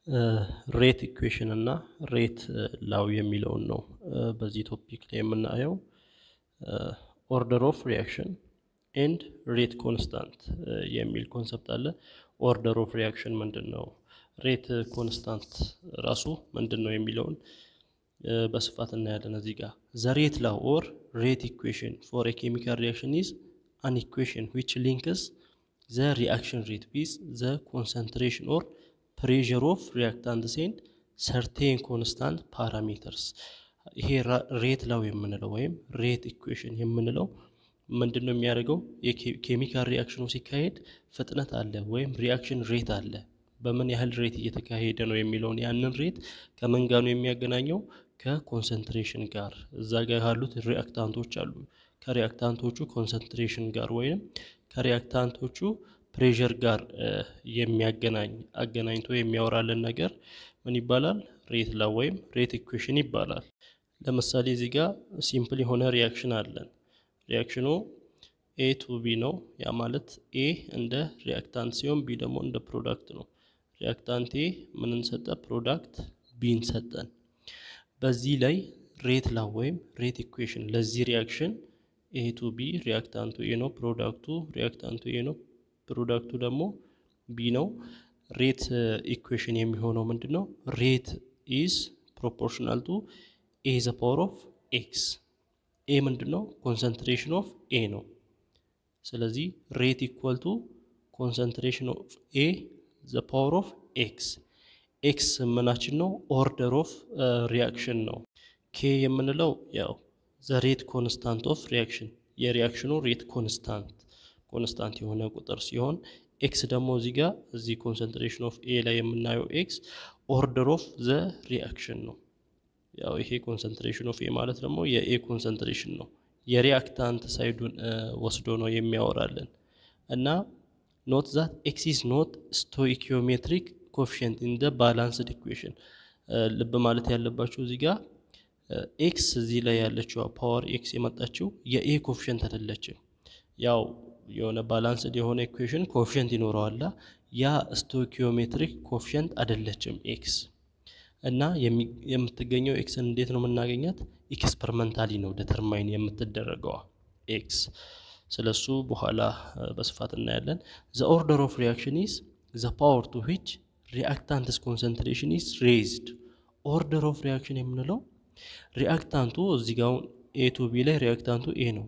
ሬት ኢኩዌሽን እና ሬት ላው የሚለውን ነው በዚህ ቶፒክ ላይ የምናየው። ኦርደር ኦፍ ሪያክሽን ኤንድ ሬት ኮንስታንት የሚል ኮንሰፕት አለ። ኦርደር ኦፍ ሪያክሽን ምንድን ነው? ሬት ኮንስታንት ራሱ ምንድን ነው የሚለውን በስፋት እናያለን። እዚህ ጋር ዘ ሬት ላው ኦር ሬት ኢኩዌሽን ፎር ኤ ኬሚካል ሪያክሽን ኢዝ አን ኢኩዌሽን ዊች ሊንክስ ዘ ሪአክሽን ሬት ዊዝ ዘ ኮንሰንትሬሽን ኦር ፕሬዠር ኦፍ ሪያክታንትስ ኤንድ ሰርቴን ኮንስታንት ፓራሜተርስ። ይሄ ሬት ላው የምንለው ወይም ሬት ኢኩዌሽን የምንለው ምንድን ነው የሚያደርገው? የኬሚካል ሪያክሽኑ ሲካሄድ ፍጥነት አለ ወይም ሪያክሽን ሬት አለ። በምን ያህል ሬት እየተካሄደ ነው የሚለውን ያንን ሬት ከምን ጋር ነው የሚያገናኘው? ከኮንሰንትሬሽን ጋር እዛ ጋር ካሉት ሪያክታንቶች አሉ። ከሪያክታንቶቹ ኮንሰንትሬሽን ጋር ወይም ከሪያክታንቶቹ ፕሬዠር ጋር የሚያገናኝ አገናኝቶ የሚያወራልን ነገር ምን ይባላል? ሬት ላው ወይም ሬት ኢኩዌሽን ይባላል። ለምሳሌ እዚህ ጋር ሲምፕል የሆነ ሪያክሽን አለን። ሪያክሽኑ ኤ ቱ ቢ ነው። ያ ማለት ኤ እንደ ሪያክታንት ሲሆን ቢ ደግሞ እንደ ፕሮዳክት ነው። ሪያክታንት ኤ ምንን ሰጠ? ፕሮዳክት ቢን ሰጠን። በዚህ ላይ ሬት ላው ወይም ሬት ኢኩዌሽን ለዚህ ሪያክሽን ኤ ቱ ቢ ሪያክታንቱ ኤ ነው፣ ፕሮዳክቱ ሪያክታንቱ ኤ ነው፣ ፕሮዳክቱ ደግሞ ቢ ነው። ሬት ኢኩዌሽን የሚሆነው ምንድን ነው? ሬት ኢዝ ፕሮፖርሽናል ቱ ኤ ዘ ፓወር ኦፍ ኤክስ። ኤ ምንድን ነው? ኮንሰንትሬሽን ኦፍ ኤ ነው። ስለዚህ ሬት ኢኳል ቱ ኮንሰንትሬሽን ኦፍ ኤ ዘ ፓወር ኦፍ ኤክስ። ኤክስ ምናችን ነው? ኦርደር ኦፍ ሪያክሽን ነው። ኬ የምንለው ያው ዘ ሬት ኮንስታንት ኦፍ ሪያክሽን የሪያክሽኑ ሬት ኮንስታንት ኮንስታንት የሆነ ቁጥር ሲሆን ኤክስ ደግሞ እዚህ ጋር እዚህ ኮንሰንትሬሽን ኦፍ ኤ ላይ የምናየው ኤክስ ኦርደር ኦፍ ዘ ሪያክሽን ነው። ያው ይሄ ኮንሰንትሬሽን ኦፍ ኤ ማለት ደግሞ የኤ ኮንሰንትሬሽን ነው። የሪያክታንት ሳይዱን ወስዶ ነው የሚያወራልን እና ኖት ዛት ኤክስ ኢዝ ኖት ስቶኢኪዮሜትሪክ ኮፊሽንት ኢን ደ ባላንስድ ኢኩዌሽን። ልብ ማለት ያለባቸው እዚህ ጋር ኤክስ እዚህ ላይ ያለችው ፓወር ኤክስ የመጣችው የኤ ኮፊሽንት አይደለችም። ያው የሆነ ባላንስድ የሆነ ኢኩዌሽን ኮፊሽንት ይኖረዋላ ያ ስቶኪዮሜትሪክ ኮፊሽንት አይደለችም ኤክስ እና የምትገኘው ኤክስን እንዴት ነው የምናገኛት? ኤክስፐሪመንታሊ ነው ደተርማይን የምትደረገዋ ኤክስ። ስለሱ በኋላ በስፋት እናያለን። ዘ ኦርደር ኦፍ ሪያክሽን ኢዝ ዘ ፓወር ቱ ዊች ሪአክታንትስ ኮንሰንትሬሽን ኢዝ ሬይዝድ። ኦርደር ኦፍ ሪያክሽን የምንለው ሪአክታንቱ እዚህ ጋር ኤ ቱ ቢ ላይ ሪአክታንቱ ኤ ነው።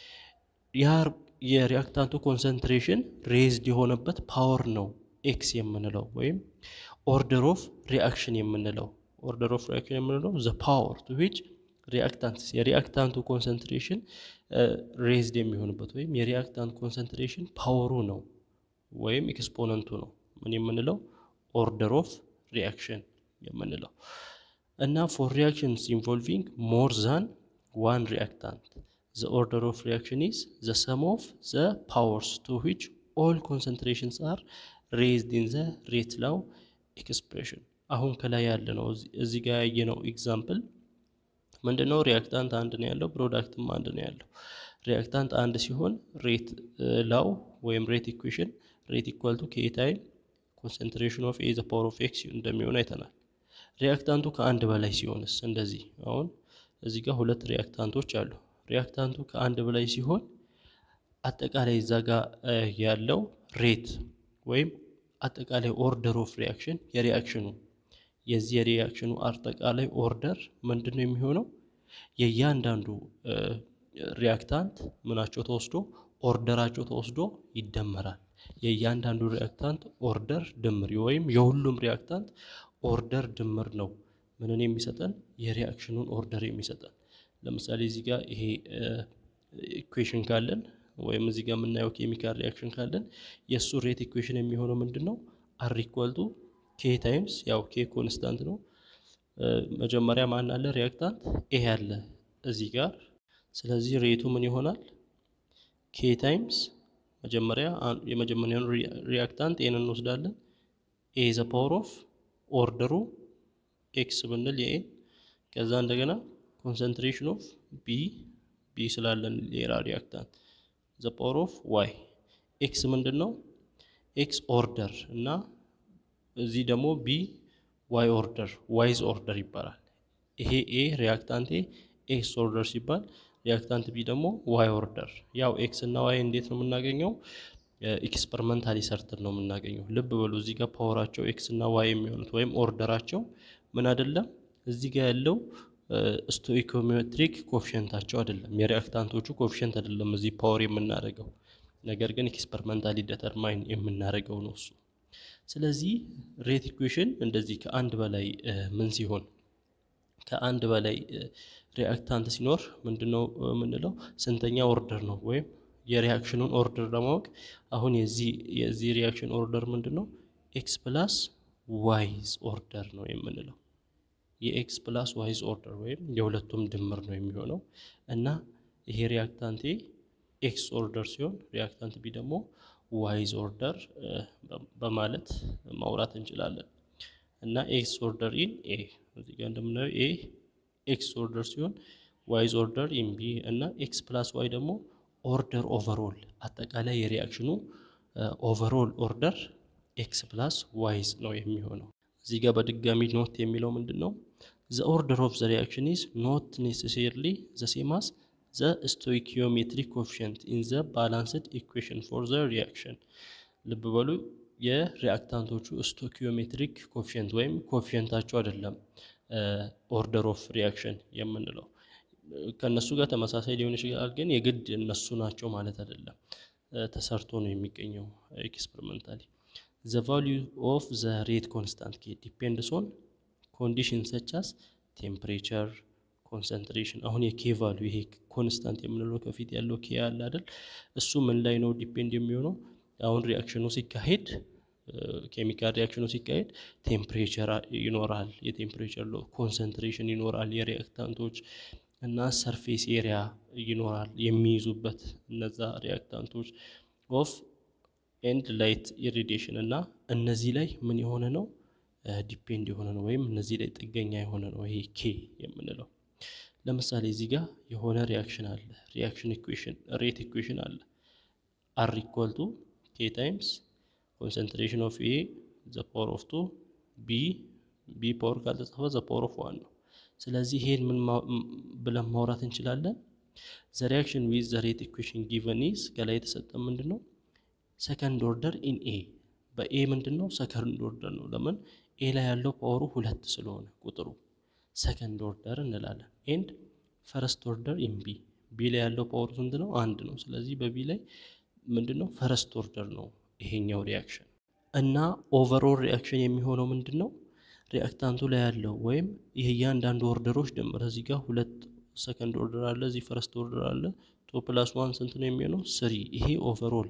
ያ የሪአክታንቱ ኮንሰንትሬሽን ሬዝድ የሆነበት ፓወር ነው ኤክስ የምንለው ወይም ኦርደር ኦፍ ሪአክሽን የምንለው ኦርደር ኦፍ ሪአክሽን የምንለው ዘ ፓወር ቱ ዊች ሪአክታንት የሪአክታንቱ ኮንሰንትሬሽን ሬዝድ የሚሆንበት ወይም የሪአክታንት ኮንሰንትሬሽን ፓወሩ ነው ወይም ኤክስፖነንቱ ነው ምን የምንለው ኦርደር ኦፍ ሪአክሽን የምንለው እና ፎር ሪአክሽንስ ኢንቮልቪንግ ሞር ዛን ዋን ሪአክታንት the order of reaction is the sum of the powers to which all concentrations are raised in the rate law expression አሁን ከላይ ያለ ነው እዚህ ጋር ያየነው ኤግዛምፕል ምንድን ነው ሪያክታንት አንድ ነው ያለው ፕሮዳክትም አንድ ነው ያለው ሪያክታንት አንድ ሲሆን ሬት ላው ወይም ሬት ኢኩዌሽን ሬት ኢኳል ቱ ኬ ታይም ኮንሰንትሬሽን ኦፍ ኤ ዘ ፓወር ኦፍ ኤክስ እንደሚሆን አይተናል ሪያክታንቱ ከአንድ በላይ ሲሆንስ እንደዚህ አሁን እዚህ ጋር ሁለት ሪያክታንቶች አሉ ሪያክታንቱ ከአንድ በላይ ሲሆን አጠቃላይ እዛ ጋር ያለው ሬት ወይም አጠቃላይ ኦርደር ኦፍ ሪያክሽን የሪያክሽኑ የዚህ የሪያክሽኑ አጠቃላይ ኦርደር ምንድን ነው የሚሆነው? የእያንዳንዱ ሪያክታንት ምናቸው ተወስዶ ኦርደራቸው ተወስዶ ይደመራል። የእያንዳንዱ ሪያክታንት ኦርደር ድምር ወይም የሁሉም ሪያክታንት ኦርደር ድምር ነው ምንን የሚሰጠን የሪያክሽኑን ኦርደር የሚሰጠን ለምሳሌ እዚህ ጋር ይሄ ኢኩዌሽን ካለን ወይም እዚህ ጋር የምናየው ኬሚካል ሪያክሽን ካለን የእሱ ሬት ኢኩዌሽን የሚሆነው ምንድን ነው? አር ኢኳል ቱ ኬ ታይምስ ያው ኬ ኮንስታንት ነው። መጀመሪያ ማን አለ? ሪያክታንት ኤ አለ እዚህ ጋር። ስለዚህ ሬቱ ምን ይሆናል? ኬ ታይምስ መጀመሪያ የመጀመሪያውን ሪያክታንት ኤን እንወስዳለን። ኤ ዘ ፓወር ኦፍ ኦርደሩ ኤክስ ብንል የኤን ከዛ እንደገና ኮንሰንትሬሽን ኦፍ ቢ ቢ ስላለን ሌላ ሪያክታንት ዘ ፓወር ኦፍ ዋይ ኤክስ ምንድን ነው? ኤክስ ኦርደር እና እዚህ ደግሞ ቢ ዋይ ኦርደር ዋይዝ ኦርደር ይባላል። ይሄ ኤ ሪያክታንት ኤ ኤክስ ኦርደር ሲባል ሪያክታንት ቢ ደግሞ ዋይ ኦርደር። ያው ኤክስ እና ዋይ እንዴት ነው የምናገኘው? ኤክስፐሪመንታሊ ሰርተን ነው የምናገኘው። ልብ በሉ እዚህ ጋር ፓወራቸው ኤክስ እና ዋይ የሚሆኑት ወይም ኦርደራቸው ምን አይደለም እዚህ ጋር ያለው ስቶኢኮሜትሪክ ኮፊሸንታቸው አይደለም፣ የሪያክታንቶቹ ኮፊሸንት አይደለም እዚህ ፓወር የምናደርገው ነገር ግን ኤክስፐሪመንታሊ ደተርማይን የምናደርገው ነው እሱ። ስለዚህ ሬት ኢኩዌሽን እንደዚህ ከአንድ በላይ ምን ሲሆን ከአንድ በላይ ሪያክታንት ሲኖር ምንድነው የምንለው? ስንተኛ ኦርደር ነው ወይም የሪያክሽኑን ኦርደር ለማወቅ አሁን የዚህ ሪያክሽን ኦርደር ምንድን ነው? ኤክስ ፕላስ ዋይዝ ኦርደር ነው የምንለው። የኤክስ ፕላስ ዋይዝ ኦርደር ወይም የሁለቱም ድምር ነው የሚሆነው እና ይሄ ሪያክታንት ኤክስ ኦርደር ሲሆን ሪያክታንት ቢ ደግሞ ዋይዝ ኦርደር በማለት ማውራት እንችላለን። እና ኤክስ ኦርደር ኢን ኤ እዚህ ጋር እንደምናየው ኤ ኤክስ ኦርደር ሲሆን ዋይዝ ኦርደር ኢን ቢ እና ኤክስ ፕላስ ዋይ ደግሞ ኦርደር ኦቨርኦል አጠቃላይ የሪያክሽኑ ኦቨርኦል ኦርደር ኤክስ ፕላስ ዋይዝ ነው የሚሆነው። እዚህ ጋር በድጋሚ ኖት የሚለው ምንድን ነው? ዘ ኦርደር ኦፍ ዘ ሪያክሽን ኢዝ ኖት ኔሴሰርሊ ዘ ሴም አስ ዘ ስቶይኪዮሜትሪክ ኮፊሽንት ኢን ዘ ባላንስድ ኢኩዌሽን ፎር ዘ ሪያክሽን። ልብ በሉ የሪያክታንቶቹ ስቶኪዮሜትሪክ ኮፊሽንት ወይም ኮፊሽንታቸው አይደለም ኦርደር ኦፍ ሪያክሽን የምንለው ከእነሱ ጋር ተመሳሳይ ሊሆን ይችላል፣ ግን የግድ እነሱ ናቸው ማለት አይደለም። ተሰርቶ ነው የሚገኘው ኤክስፐሪመንታሊ። ዘ ቫሊዩ ኦፍ ዘ ሬት ኮንስታንት ኬ ዲፔንድስ ኦን ኮንዲሽን ሰቻስ ቴምፕሬቸር ኮንሰንትሬሽን። አሁን የኬ ቫሊዩ ይሄ ኮንስታንት የምንለው ከፊት ያለው ኬ አለ አይደል? እሱ ምን ላይ ነው ዲፔንድ የሚሆነው? አሁን ሪያክሽኑ ሲካሄድ ኬሚካል ሪያክሽኑ ሲካሄድ ቴምፕሬቸር ይኖራል፣ የቴምፕሬቸር ኮንሰንትሬሽን ይኖራል፣ የሪያክታንቶች እና ሰርፌስ ኤሪያ ይኖራል የሚይዙበት እነዛ ሪያክታንቶች ኦፍ ኤንድ ላይት ኢሪዲሽን እና እነዚህ ላይ ምን የሆነ ነው ዲፔንድ የሆነ ነው ወይም እነዚህ ላይ ጥገኛ የሆነ ነው ይሄ ኬ የምንለው። ለምሳሌ እዚህ ጋር የሆነ ሪያክሽን አለ፣ ሪያክሽን ኢኩዌሽን ሬት ኢኩዌሽን አለ አር ኢኳል ቱ ኬ ታይምስ ኮንሰንትሬሽን ኦፍ ኤ ዘ ፓወር ኦፍ ቱ ቢ ቢ ፓወር ካልተጻፈ ዘ ፓወር ኦፍ ዋን ነው። ስለዚህ ይሄን ምን ብለን ማውራት እንችላለን? ዘ ሪያክሽን ዊዝ ዘ ሬት ኢኩዌሽን ጊቨን ኢዝ ከላይ የተሰጠ ምንድን ነው ሰከንድ ኦርደር ኢን ኤ በኤ ምንድን ነው ሰከንድ ኦርደር ነው። ለምን ኤ ላይ ያለው ፓወሩ ሁለት ስለሆነ ቁጥሩ ሰከንድ ኦርደር እንላለን። ኤንድ ፈረስት ኦርደር ኢን ቢ ቢ ላይ ያለው ፓወሩ ስንት ነው? አንድ ነው። ስለዚህ በቢ ላይ ምንድን ነው ፈረስት ኦርደር ነው ይሄኛው ሪያክሽን እና ኦቨርኦል ሪያክሽን የሚሆነው ምንድን ነው ሪያክታንቱ ላይ ያለው ወይም ይህ እያንዳንዱ ኦርደሮች ድምር እዚህ ጋር ሁለት ሰከንድ ኦርደር አለ፣ እዚህ ፈረስት ኦርደር አለ። ቱ ፕላስ ዋን ስንት ነው የሚሆነው? ስሪ። ይሄ ኦቨርኦል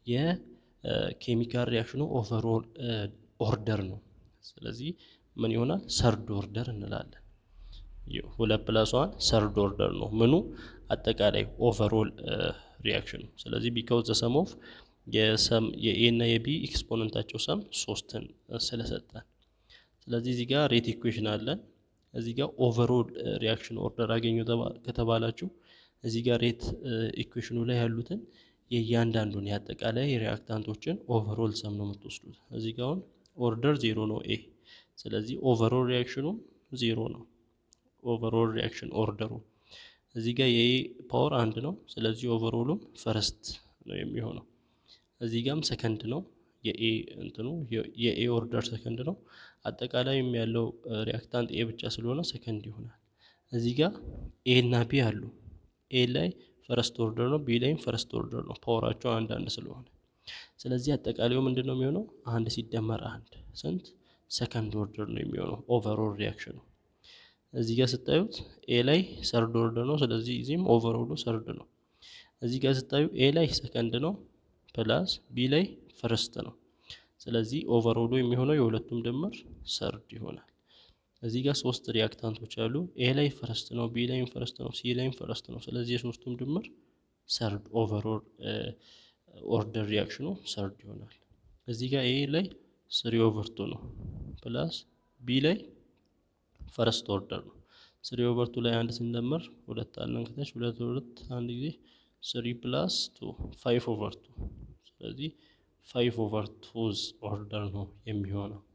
የኬሚካል ሪያክሽኑ ኦቨርኦል ኦርደር ነው። ስለዚህ ምን ይሆናል? ሰርድ ኦርደር እንላለን። ሁለት ፕላስ ዋን ሰርድ ኦርደር ነው ምኑ አጠቃላይ ኦቨርኦል ሪያክሽኑ። ስለዚህ ቢካውዝ ዘ ሰም ኦፍ የሰም የኤ እና የቢ ኤክስፖነንታቸው ሰም ሶስትን ስለሰጠን ስለዚህ እዚህ ጋር ሬት ኢኩዌሽን አለን። እዚህ ጋር ኦቨርኦል ሪያክሽን ኦርደር አገኙ ከተባላችሁ እዚህ ጋር ሬት ኢኩዌሽኑ ላይ ያሉትን የእያንዳንዱን የአጠቃላይ ሪያክታንቶችን ኦቨርኦል ሰም ነው የምትወስዱት። እዚህ ጋር አሁን ኦርደር ዜሮ ነው ኤ። ስለዚህ ኦቨርኦል ሪያክሽኑ ዜሮ ነው። ኦቨርኦል ሪያክሽን ኦርደሩ እዚህ ጋር የኤ ፓወር አንድ ነው። ስለዚህ ኦቨርኦሉም ፈረስት ነው የሚሆነው። እዚህ ጋርም ሰከንድ ነው የኤ እንትኑ የኤ ኦርደር ሰከንድ ነው። አጠቃላይም ያለው ሪያክታንት ኤ ብቻ ስለሆነ ሰከንድ ይሆናል። እዚህ ጋር ኤ እና ቢ አሉ። ኤ ላይ ፈረስት ኦርደር ነው፣ ቢ ላይም ፈረስት ኦርደር ነው። ፓወራቸው አንድ አንድ ስለሆነ ስለዚህ አጠቃላዩ ምንድን ነው የሚሆነው? አንድ ሲደመር አንድ ስንት ሰከንድ ኦርደር ነው የሚሆነው ኦቨርኦል ሪያክሽኑ። እዚህ ጋር ስታዩት ኤ ላይ ሰርድ ኦርደር ነው። ስለዚህ እዚህም ኦቨርኦሉ ሰርድ ነው። እዚህ ጋር ስታዩ ኤ ላይ ሰከንድ ነው ፕላስ ቢ ላይ ፈርስት ነው። ስለዚህ ኦቨርኦሉ የሚሆነው የሁለቱም ድምር ሰርድ ይሆናል። እዚህ ጋር ሶስት ሪያክታንቶች አሉ። ኤ ላይ ፈረስት ነው፣ ቢ ላይም ፈረስት ነው፣ ሲ ላይም ፈረስት ነው። ስለዚህ የሶስቱም ድምር ሰርድ ኦቨርኦል ኦርደር ሪያክሽኑ ሰርድ ይሆናል። እዚህ ጋር ኤ ላይ ስሪ ኦቨርቱ ነው ፕላስ ቢ ላይ ፈረስት ኦርደር ነው። ስሪ ኦቨርቱ ላይ አንድ ስንደምር ሁለት አለን ከታች ሁለት ሁለት አንድ ጊዜ ስሪ ፕላስ ቱ ፋይቭ ኦቨር ቱ ስለዚህ ፋይቭ ኦቨር ቱዝ ኦርደር ነው የሚሆነው።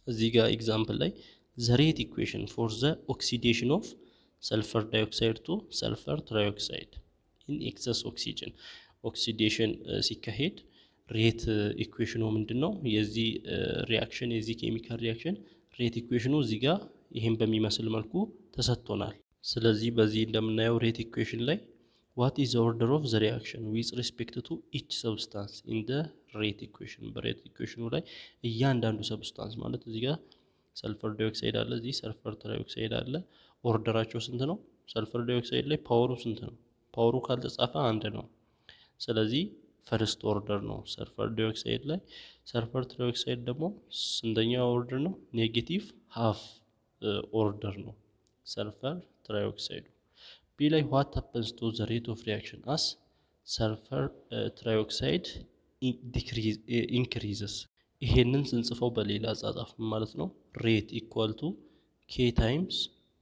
እዚህ ጋር ኤግዛምፕል ላይ ዘ ሬት ኢኩዌሽን ፎር ዘ ኦክሲዴሽን ኦፍ ሰልፈር ዳይኦክሳይድ ቱ ሰልፈር ትራይኦክሳይድ ኢን ኤክሰስ ኦክሲጅን ኦክሲዴሽን ሲካሄድ ሬት ኢኩዌሽኑ ምንድን ነው? የዚህ ሪያክሽን የዚህ ኬሚካል ሪያክሽን ሬት ኢኩዌሽኑ እዚህ ጋር ይህን በሚመስል መልኩ ተሰጥቶናል። ስለዚህ በዚህ እንደምናየው ሬት ኢኩዌሽን ላይ ዋት ኢዝ ኦርደር ኦፍ ዘ ሪያክሽን ዊዝ ሪስፔክት ቱ ኢች ሰብስታንስ ኢን ደ ሬት ኢኩዌሽን በሬት ኢኩዌሽኑ ላይ እያንዳንዱ ሰብስታንስ ማለት እዚህ ጋር ሰልፈር ዳይኦክሳይድ አለ፣ እዚህ ሰልፈር ትራይኦክሳይድ አለ። ኦርደራቸው ስንት ነው? ሰልፈር ዳይኦክሳይድ ላይ ፓወሩ ስንት ነው? ፓወሩ ካልተጻፈ አንድ ነው። ስለዚህ ፈርስት ኦርደር ነው ሰልፈር ዳይኦክሳይድ ላይ። ሰልፈር ትራይኦክሳይድ ደግሞ ስንተኛ ኦርደር ነው? ኔጌቲቭ ሃፍ ኦርደር ነው ሰልፈር ትራይኦክሳይዱ። ቢ ላይ ዋት ሀፐንስ ቱ ዘ ሬት ኦፍ ሪያክሽን አስ ሰልፈር ትራይኦክሳይድ ኢንክሪዝስ። ይሄንን ስንጽፈው በሌላ አጻጻፍ ማለት ነው ሬት ኢኳል ቱ ኬ ታይምስ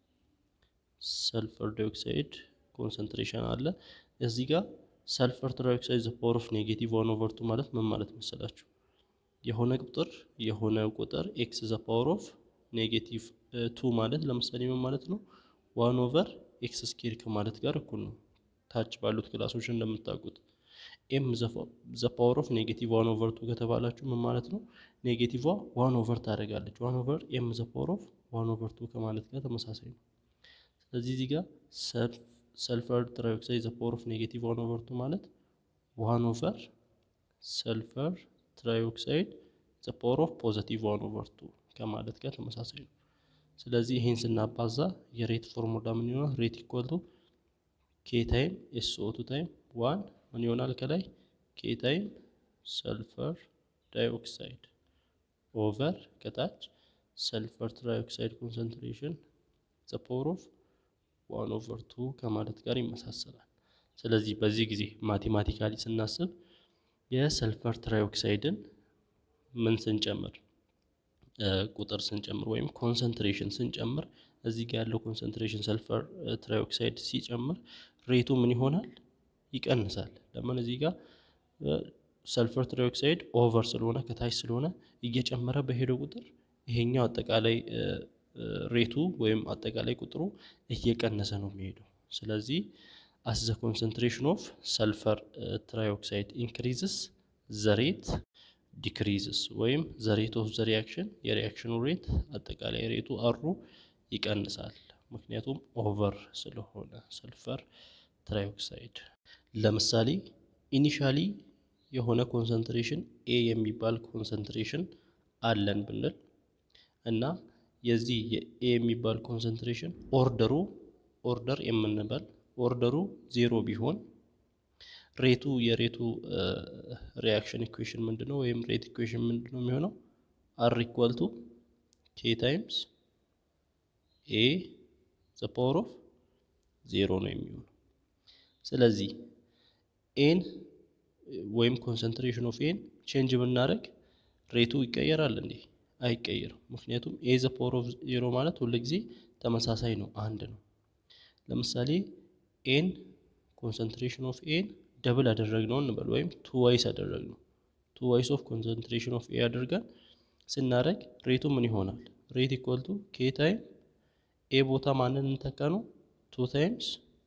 ሰልፈር ዳይኦክሳይድ ኮንሰንትሬሽን አለ እዚህ ጋር ሰልፈር ትራይኦክሳይድ ዘ ፓወር ኦፍ ኔጌቲቭ ዋን ኦቨር ቱ ማለት ምን ማለት መሰላችሁ? የሆነ ቁጥር የሆነ ቁጥር ኤክስ ዘ ፓወር ኦፍ ኔጌቲቭ ቱ ማለት ለምሳሌ ምን ማለት ነው? ዋን ኦቨር ኤክስ ስኬር ከማለት ጋር እኩል ነው። ታች ባሉት ክላሶች እንደምታውቁት ኤም ዘ ፓወር ኦፍ ኔጌቲቭ ዋን ኦቨር ቱ ከተባላችሁ ምን ማለት ነው? ኔጌቲቭ ዋን ኦቨር ታደርጋለች። ዋን ኦቨር ኤም ዘ ፓወር ኦፍ ዋን ኦቨር ቱ ከማለት ጋር ተመሳሳይ ነው። ስለዚህ እዚህ ጋር ሰልፈር ትራይኦክሳይድ ዘ ፓወር ኦፍ ኔጌቲቭ ዋን ኦቨር ቱ ማለት ዋን ኦቨር ሰልፈር ትራይኦክሳይድ ዘ ፓወር ኦፍ ፖዘቲቭ ዋን ኦቨር ቱ ከማለት ጋር ተመሳሳይ ነው። ስለዚህ ይህን ስናባዛ የሬት ፎርሙላ ምን ይሆናል? ሬት ኢኳል ቱ ኬ ታይም ኤስ ኦ ቱ ታይም ዋን ምን ይሆናል? ከላይ ኬ ታይም ሰልፈር ዳይኦክሳይድ ኦቨር ከታች ሰልፈር ትራይኦክሳይድ ኮንሰንትሬሽን ዘ ፓወር ኦፍ ዋን ኦቨር ቱ ከማለት ጋር ይመሳሰላል። ስለዚህ በዚህ ጊዜ ማቴማቲካሊ ስናስብ የሰልፈር ትራይኦክሳይድን ምን ስንጨምር ቁጥር ስንጨምር ወይም ኮንሰንትሬሽን ስንጨምር እዚህ ጋር ያለው ኮንሰንትሬሽን ሰልፈር ትራይኦክሳይድ ሲጨምር ሬቱ ምን ይሆናል? ይቀንሳል። ለምን እዚህ ጋር ሰልፈር ትራይኦክሳይድ ኦቨር ስለሆነ ከታች ስለሆነ እየጨመረ በሄደው ቁጥር ይሄኛው አጠቃላይ ሬቱ ወይም አጠቃላይ ቁጥሩ እየቀነሰ ነው የሚሄደው። ስለዚህ አስ ዘ ኮንሰንትሬሽን ኦፍ ሰልፈር ትራይኦክሳይድ ኢንክሪዝስ ዘ ሬት ዲክሪዝስ ወይም ዘ ሬት ኦፍ ዘ ሪያክሽን የሪያክሽኑ ሬት አጠቃላይ ሬቱ አሩ ይቀንሳል። ምክንያቱም ኦቨር ስለሆነ ሰልፈር ትራይኦክሳይድ። ለምሳሌ ኢኒሻሊ የሆነ ኮንሰንትሬሽን ኤ የሚባል ኮንሰንትሬሽን አለን ብንል እና የዚህ የኤ የሚባል ኮንሰንትሬሽን ኦርደሩ ኦርደር የምንበል ኦርደሩ ዜሮ ቢሆን ሬቱ የሬቱ ሪያክሽን ኢኩዌሽን ምንድን ነው? ወይም ሬት ኢኩዌሽን ምንድን ነው የሚሆነው? አር ኢኳል ቱ ኬ ታይምስ ኤ ዘ ፓወር ኦፍ ዜሮ ነው የሚሆነው። ስለዚህ ኤን ወይም ኮንሰንትሬሽን ኦፍ ኤን ቼንጅ ብናደርግ ሬቱ ይቀየራል እንዴ? አይቀየርም። ምክንያቱም ኤ ዘ ፓወር ኦፍ ዜሮ ማለት ሁልጊዜ ተመሳሳይ ነው፣ አንድ ነው። ለምሳሌ ኤን ኮንሰንትሬሽን ኦፍ ኤን ደብል አደረግነው እንበል ወይም ቱ ዋይስ አደረግነው። ቱ ዋይስ ኦፍ ኮንሰንትሬሽን ኦፍ ኤ አድርገን ስናደርግ ሬቱ ምን ይሆናል? ሬት ኢኳል ቱ ኬ ታይም ኤ ቦታ ማንን እንተካ ነው? ቱ ታይምስ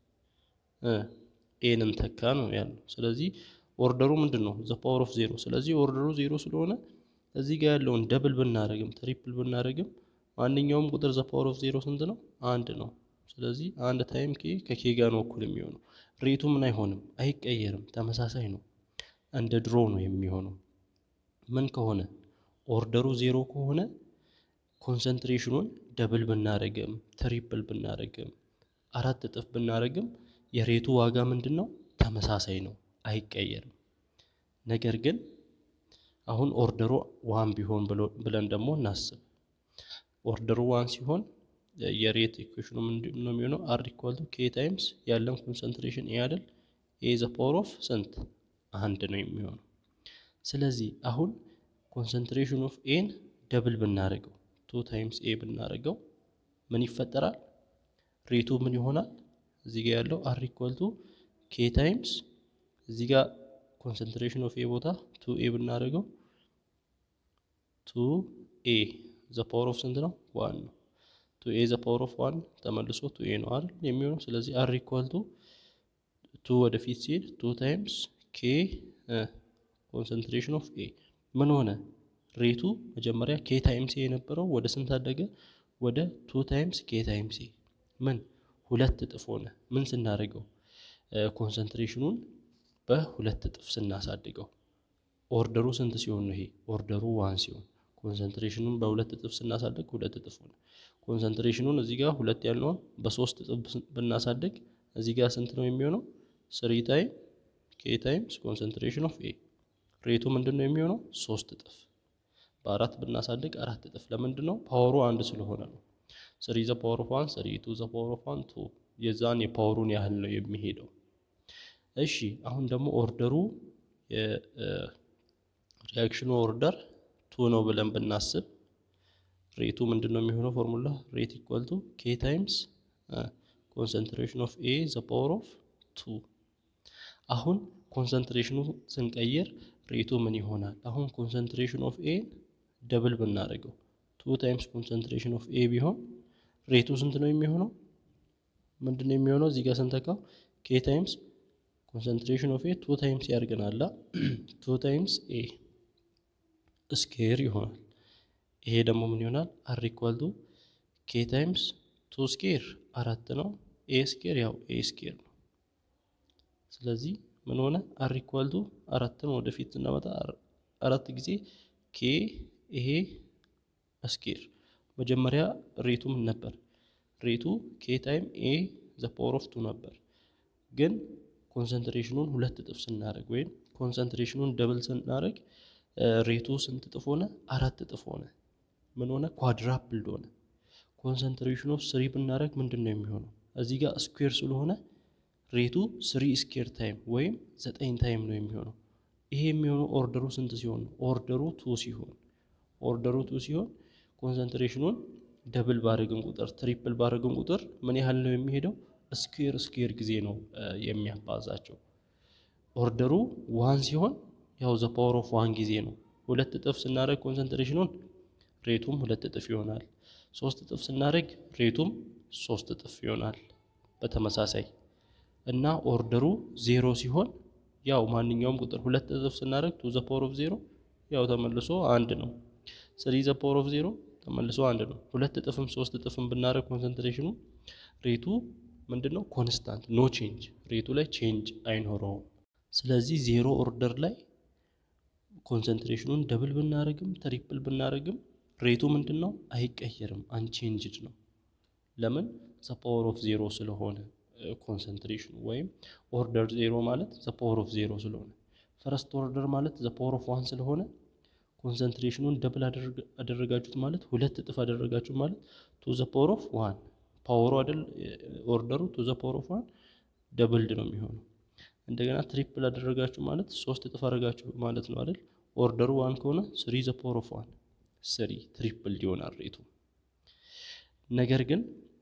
ኤን እንተካ ነው ያለው። ስለዚህ ኦርደሩ ምንድን ነው? ዘ ፓወር ኦፍ ዜሮ። ስለዚህ ኦርደሩ ዜሮ ስለሆነ እዚህ ጋር ያለውን ደብል ብናደርግም ትሪፕል ብናደርግም ማንኛውም ቁጥር ዘ ፓወር ኦፍ ዜሮ ስንት ነው? አንድ ነው። ስለዚህ አንድ ታይም ኬ ከኬ ጋር ነው እኩል የሚሆነው። ሬቱ ምን አይሆንም፣ አይቀየርም፣ ተመሳሳይ ነው። እንደ ድሮ ነው የሚሆነው። ምን ከሆነ ኦርደሩ ዜሮ ከሆነ ኮንሰንትሬሽኑን ደብል ብናደርግም ትሪፕል ብናደርግም አራት እጥፍ ብናደርግም የሬቱ ዋጋ ምንድን ነው? ተመሳሳይ ነው፣ አይቀየርም። ነገር ግን አሁን ኦርደሩ ዋን ቢሆን ብለን ደግሞ እናስብ። ኦርደሩ ዋን ሲሆን የሬት ኢኩዌሽኑ ምንድን ነው የሚሆነው? አር ኢኳል ቱ ኬ ታይምስ ያለን ኮንሰንትሬሽን ኤ አይደል? ኤ ዘ ፓወር ኦፍ ስንት አንድ ነው የሚሆነው። ስለዚህ አሁን ኮንሰንትሬሽን ኦፍ ኤን ደብል ብናደርገው ቱ ታይምስ ኤ ብናደርገው ምን ይፈጠራል? ሬቱ ምን ይሆናል? እዚህ ጋር ያለው አር ኢኳል ቱ ኬ ታይምስ እዚህ ጋር ኮንሰንትሬሽን ኦፍ ኤ ቦታ ቱ ኤ ብናደርገው ቱ ኤ ዘ ፓወር ኦፍ ስንት ነው? ዋን ነው። ቱ ኤ ዘ ፓወር ኦፍ ዋን ተመልሶ ቱ ኤ ነው አይደል የሚሆነው። ስለዚህ አር ኢኳል ቱ ቱ ወደፊት ሲሄድ ቱ ታይምስ ኬ ኮንሰንትሬሽን ኦፍ ኤ ምን ሆነ? ሬቱ መጀመሪያ ኬ ታይምስ ኤ የነበረው ወደ ስንት አደገ? ወደ ቱ ታይምስ ኬ ታይምስ ኤ ምን ሁለት እጥፍ ሆነ። ምን ስናደርገው? ኮንሰንትሬሽኑን በሁለት እጥፍ ስናሳድገው። ኦርደሩ ስንት ሲሆን ነው? ይሄ ኦርደሩ ዋን ሲሆን ኮንሰንትሬሽኑን በሁለት እጥፍ ስናሳድግ ሁለት እጥፍ ሆነ። ኮንሰንትሬሽኑን እዚህ ጋር ሁለት ያልነውን በሶስት እጥፍ ብናሳድግ እዚህ ጋር ስንት ነው የሚሆነው? ስሪ ታይም ኬ ታይምስ ኮንሰንትሬሽን ኦፍ ኤ ሬቱ ምንድን ነው የሚሆነው? ሶስት እጥፍ። በአራት ብናሳድግ አራት እጥፍ። ለምንድን ነው? ፓወሩ አንድ ስለሆነ ነው። ስሪ ዘ ፓወር ኦፍ ዋን ስሪ፣ ቱ ዘ ፓወር ኦፍ ዋን ቱ። የዛን የፓወሩን ያህል ነው የሚሄደው። እሺ አሁን ደግሞ ኦርደሩ የሪያክሽኑ ኦርደር ቱ ነው ብለን ብናስብ ሬቱ ምንድን ነው የሚሆነው? ፎርሙላ ሬት ኢኳል ቱ ኬ ታይምስ ኮንሰንትሬሽን ኦፍ ኤ ዘ ፓወር ኦፍ ቱ። አሁን ኮንሰንትሬሽኑ ስንቀይር ሬቱ ምን ይሆናል? አሁን ኮንሰንትሬሽን ኦፍ ኤ ደብል ብናደርገው ቱ ታይምስ ኮንሰንትሬሽን ኦፍ ኤ ቢሆን ሬቱ ስንት ነው የሚሆነው? ምንድን ነው የሚሆነው? እዚህ ጋር ስንተካው ኬ ታይምስ ኮንሰንትሬሽን ኦፍ ኤ ቱ ታይምስ ያደርገናል። ቱ ታይምስ ኤ ስኬር ይሆናል። ይሄ ደግሞ ምን ይሆናል? አር ኢኳል ቱ ኬ ታይምስ ቱ ስኬር አራት ነው። ኤ ስኬር ያው ኤ ስኬር ነው። ስለዚህ ምን ሆነ? አር ኢኳል ቱ አራትን ወደፊት ስናመጣ አራት ጊዜ ኬ ይሄ ስኬር መጀመሪያ ሬቱ ምን ነበር? ሬቱ ኬ ታይም ኤ ዘ ፓወር ኦፍ ቱ ነበር። ግን ኮንሰንትሬሽኑን ሁለት እጥፍ ስናደርግ ወይም ኮንሰንትሬሽኑን ደብል ስናደርግ ሬቱ ስንት እጥፍ ሆነ? አራት እጥፍ ሆነ። ምን ሆነ? ኳድራፕልድ ሆነ። ኮንሰንትሬሽኑ ስሪ ብናደርግ ምንድን ነው የሚሆነው? እዚህ ጋር ስኩዌር ስለሆነ ሬቱ ስሪ ስኬር ታይም ወይም ዘጠኝ ታይም ነው የሚሆነው። ይሄ የሚሆነው ኦርደሩ ስንት ሲሆን ነው? ኦርደሩ ቱ ሲሆን ኦርደሩ ቱ ሲሆን ኮንሰንትሬሽኑን ደብል ባደረግን ቁጥር ትሪፕል ባደረግን ቁጥር ምን ያህል ነው የሚሄደው? ስኩዌር ስኩዌር ጊዜ ነው የሚያባዛቸው። ኦርደሩ ዋን ሲሆን ያው ዘ ፓወር ኦፍ ዋን ጊዜ ነው። ሁለት እጥፍ ስናደርግ ኮንሰንትሬሽኑን ሬቱም ሁለት እጥፍ ይሆናል። ሶስት እጥፍ ስናደርግ ሬቱም ሶስት እጥፍ ይሆናል በተመሳሳይ እና ኦርደሩ ዜሮ ሲሆን ያው ማንኛውም ቁጥር ሁለት እጥፍ ስናደርግ ቱ ዘ ፓወር ኦፍ ዜሮ ያው ተመልሶ አንድ ነው። ስሪ ዘ ፓወር ኦፍ ዜሮ ተመልሶ አንድ ነው። ሁለት እጥፍም ሶስት እጥፍም ብናደርግ ኮንሰንትሬሽኑ ሬቱ ምንድን ነው? ኮንስታንት ኖ ቼንጅ፣ ሬቱ ላይ ቼንጅ አይኖረውም። ስለዚህ ዜሮ ኦርደር ላይ ኮንሰንትሬሽኑን ደብል ብናደርግም ትሪፕል ብናደርግም ሬቱ ምንድን ነው? አይቀየርም፣ አንቼንጅድ ነው። ለምን? ዘ ፓወር ኦፍ ዜሮ ስለሆነ ኮንሰንትሬሽኑ ወይም ኦርደር ዜሮ ማለት ዘ ፓወር ኦፍ ዜሮ ስለሆነ ፈረስት ኦርደር ማለት ዘ ፓወር ኦፍ ዋን ስለሆነ ኮንሰንትሬሽኑን ደብል አደረጋችሁት ማለት ሁለት እጥፍ አደረጋችሁት ማለት ቱ ዘ ፓወር ኦፍ ዋን ፓወሩ አይደል ኦርደሩ ቱ ዘ ፓወር ኦፍ ዋን ደብልድ ነው የሚሆነው። እንደገና ትሪፕል አደረጋችሁ ማለት ሶስት እጥፍ አደረጋችሁ ማለት ነው አይደል ኦርደሩ ዋን ከሆነ ስሪ ዘ ፓወር ኦፍ ዋን ስሪ ትሪፕል ይሆናል ሬቱ። ነገር ግን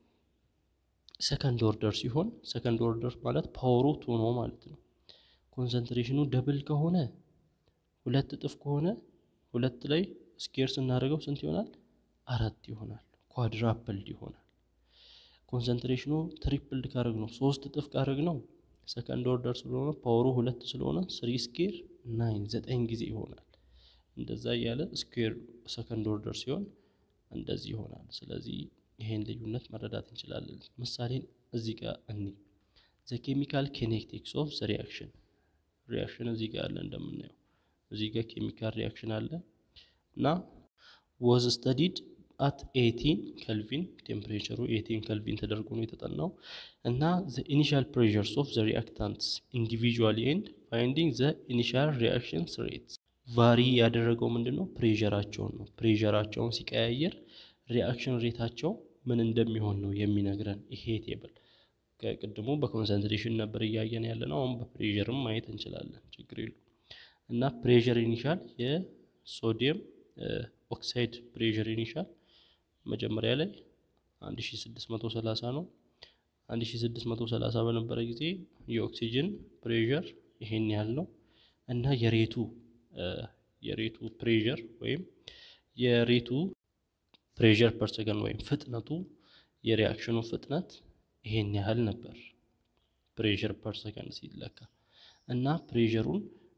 ሰከንድ ኦርደር ሲሆን ሰከንድ ኦርደር ማለት ፓወሩ ቱ ነው ማለት ነው። ኮንሰንትሬሽኑ ደብል ከሆነ ሁለት እጥፍ ከሆነ ሁለት ላይ ስኬር ስናደርገው ስንት ይሆናል? አራት ይሆናል። ኳድራፕልድ ይሆናል። ኮንሰንትሬሽኑ ትሪፕልድ ካደረግ ነው ሶስት እጥፍ ካደረግ ነው ሰከንድ ኦርደር ስለሆነ ፓወሩ ሁለት ስለሆነ ስሪ ስኬር ናይን ዘጠኝ ጊዜ ይሆናል። እንደዛ እያለ ስኩዌር ሰከንድ ኦርደር ሲሆን እንደዚህ ይሆናል። ስለዚህ ይሄን ልዩነት መረዳት እንችላለን። ምሳሌን እዚህ ጋር እኒ ዘ ኬሚካል ኬኔቲክስ ኦፍ ዘ ሪያክሽን ሪያክሽን እዚህ ጋር አለ እንደምናየው እዚህ ጋር ኬሚካል ሪያክሽን አለ እና ወዝ ስተዲድ አት ኤቲን ከልቪን ቴምፕሬቸሩ ኤቲን ከልቪን ተደርጎ ነው የተጠናው እና ዘ ኢኒሻል ፕሬዠርስ ኦፍ ዘ ሪአክታንትስ ኢንዲቪዥዋሊ ኤንድ ፋይንዲንግ ዘ ኢኒሻል ሪአክሽንስ ሬትስ ቫሪ ያደረገው ምንድን ነው? ፕሬዠራቸውን ነው። ፕሬዠራቸውን ሲቀያየር ሪአክሽን ሬታቸው ምን እንደሚሆን ነው የሚነግረን ይሄ ቴብል። ከቅድሙ በኮንሰንትሬሽን ነበር እያየን ያለ ነው። አሁን በፕሬዠርም ማየት እንችላለን፣ ችግር የለው እና ፕሬዠር ኢኒሻል የሶዲየም ኦክሳይድ ፕሬዠር ኢኒሻል መጀመሪያ ላይ 1630 ነው። 1630 በነበረ ጊዜ የኦክሲጅን ፕሬዠር ይሄን ያህል ነው እና የሬቱ የሬቱ ፕሬዠር ወይም የሬቱ ፕሬዠር ፐር ሰከንድ ወይም ፍጥነቱ የሪያክሽኑ ፍጥነት ይሄን ያህል ነበር ፕሬዠር ፐር ሰከንድ ሲለካ እና ፕሬዠሩን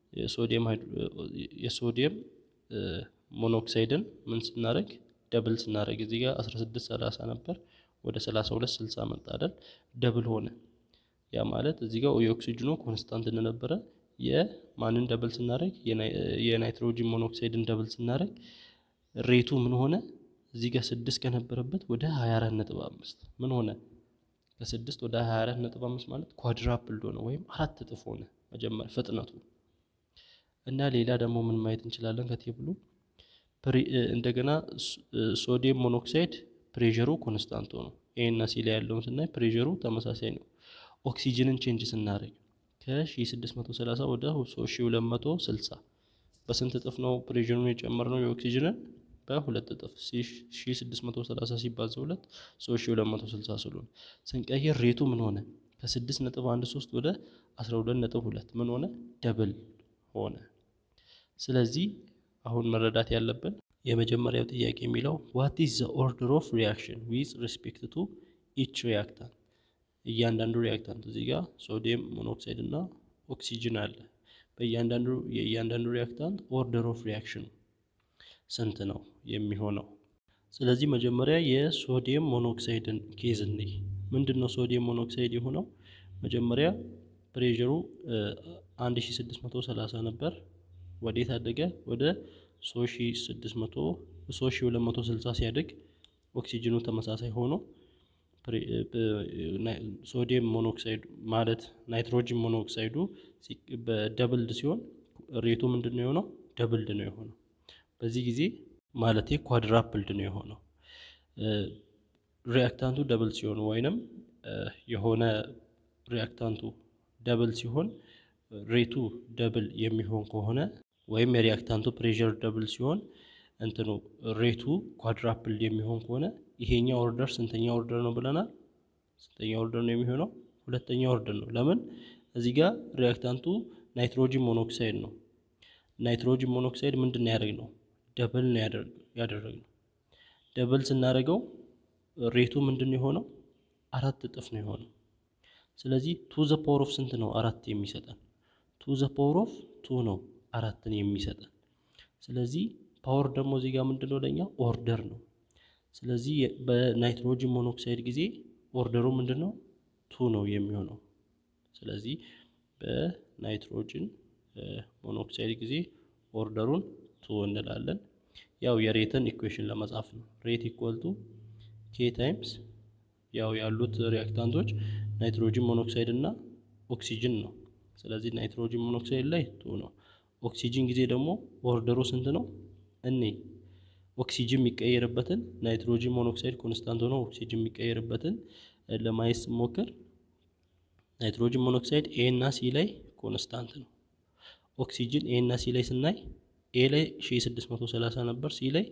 የሶዲየም ሞኖክሳይድን ምን ስናደርግ ደብል ስናደርግ እዚህ ጋር 16 30 ነበር ወደ 32 60 መጣ አይደል ደብል ሆነ ያ ማለት እዚህ ጋር የኦክሲጅኑ ኮንስታንት እንደነበረ የማንን ደብል ስናደርግ የናይትሮጂን ሞኖክሳይድን ደብል ስናደርግ ሬቱ ምን ሆነ እዚህ ጋር ስድስት ከነበረበት ወደ 24 ነጥብ አምስት ምን ሆነ ከስድስት ወደ 24 ነጥብ አምስት ማለት ኳድራፕልድ ሆነ ወይም አራት እጥፍ ሆነ መጀመሪያ ፍጥነቱ እና ሌላ ደግሞ ምን ማየት እንችላለን ከቴብሉ እንደገና ሶዲየም ሞኖክሳይድ ፕሬሩ ኮንስታንት ነው ኤ እና ሲ ላይ ያለውን ስናይ ፕሬሩ ተመሳሳይ ነው ኦክሲጅንን ቼንጅ ስናደርግ ከ1630 ወደ 3260 በስንት እጥፍ ነው ፕሬሩን የጨመርነው የኦክሲጅንን በሁለት እጥፍ 1630 ሲባዛ 2 3260 ስለሆነ ስንቀይር ሬቱ ምን ሆነ ከ6.13 ወደ 12.2 ምን ሆነ ደብል ሆነ ስለዚህ አሁን መረዳት ያለብን የመጀመሪያው ጥያቄ የሚለው ዋት ኢዝ ዘ ኦርደር ኦፍ ሪያክሽን ዊዝ ሪስፔክት ቱ ኢች ሪያክታንት እያንዳንዱ ሪያክታንት እዚህ ጋር ሶዲየም ሞኖክሳይድ እና ኦክሲጅን አለ በእያንዳንዱ የእያንዳንዱ ሪያክታንት ኦርደር ኦፍ ሪያክሽኑ ስንት ነው የሚሆነው ስለዚህ መጀመሪያ የሶዲየም ሞኖክሳይድን ኬዝ እንይ ምንድን ነው ሶዲየም ሞኖክሳይድ የሆነው መጀመሪያ ፕሬሩ 1630 ነበር ወዴት አደገ ወደ 3260 ሲያድግ ኦክሲጅኑ ተመሳሳይ ሆኖ ሶዲየም ሞኖክሳይዱ ማለት ናይትሮጂን ሞኖክሳይዱ በደብልድ ሲሆን ሬቱ ምንድን ነው የሆነው ደብልድ ነው የሆነው በዚህ ጊዜ ማለት ኳድራፕልድ ነው የሆነው ሪያክታንቱ ደብል ሲሆን ወይንም የሆነ ሪያክታንቱ ደብል ሲሆን ሬቱ ደብል የሚሆን ከሆነ ወይም የሪያክታንቱ ፕሬር ደብል ሲሆን እንትኑ ሬቱ ኳድራፕልድ የሚሆን ከሆነ ይሄኛ ኦርደር ስንተኛ ኦርደር ነው ብለናል ስንተኛ ኦርደር ነው የሚሆነው ሁለተኛ ኦርደር ነው ለምን እዚህ ጋር ሪያክታንቱ ናይትሮጂን ሞኖክሳይድ ነው ናይትሮጂን ሞኖክሳይድ ምንድን ነው ያደርግ ነው ደብል ነው ያደረግ ነው ደብል ስናደርገው ሬቱ ምንድን ነው የሆነው አራት እጥፍ ነው የሆነው ስለዚህ ቱ ዘ ፓወር ኦፍ ስንት ነው አራት የሚሰጠን ቱ ዘ ፓወር ኦፍ ቱ ነው አራትን የሚሰጠን ስለዚህ ፓወር ደግሞ እዚህ ጋር ምንድን ነው ለኛ ኦርደር ነው ስለዚህ በናይትሮጂን ሞኖክሳይድ ጊዜ ኦርደሩ ምንድን ነው ቱ ነው የሚሆነው ስለዚህ በናይትሮጂን ሞኖክሳይድ ጊዜ ኦርደሩን ቱ እንላለን ያው የሬትን ኢኩዌሽን ለመጻፍ ነው ሬት ኢኳል ቱ ኬ ታይምስ ያው ያሉት ሪያክታንቶች ናይትሮጂን ሞኖክሳይድ እና ኦክሲጅን ነው ስለዚህ ናይትሮጂን ሞኖክሳይድ ላይ ቱ ነው ኦክሲጅን ጊዜ ደግሞ ኦርደሩ ስንት ነው እኔ ኦክሲጅን የሚቀየርበትን ናይትሮጂን ሞኖክሳይድ ኮንስታንት ሆኖ ኦክሲጅን የሚቀየርበትን ለማየት ስሞክር ናይትሮጂን ሞኖክሳይድ ኤ እና ሲ ላይ ኮንስታንት ነው ኦክሲጅን ኤ እና ሲ ላይ ስናይ ኤ ላይ 1630 ነበር ሲ ላይ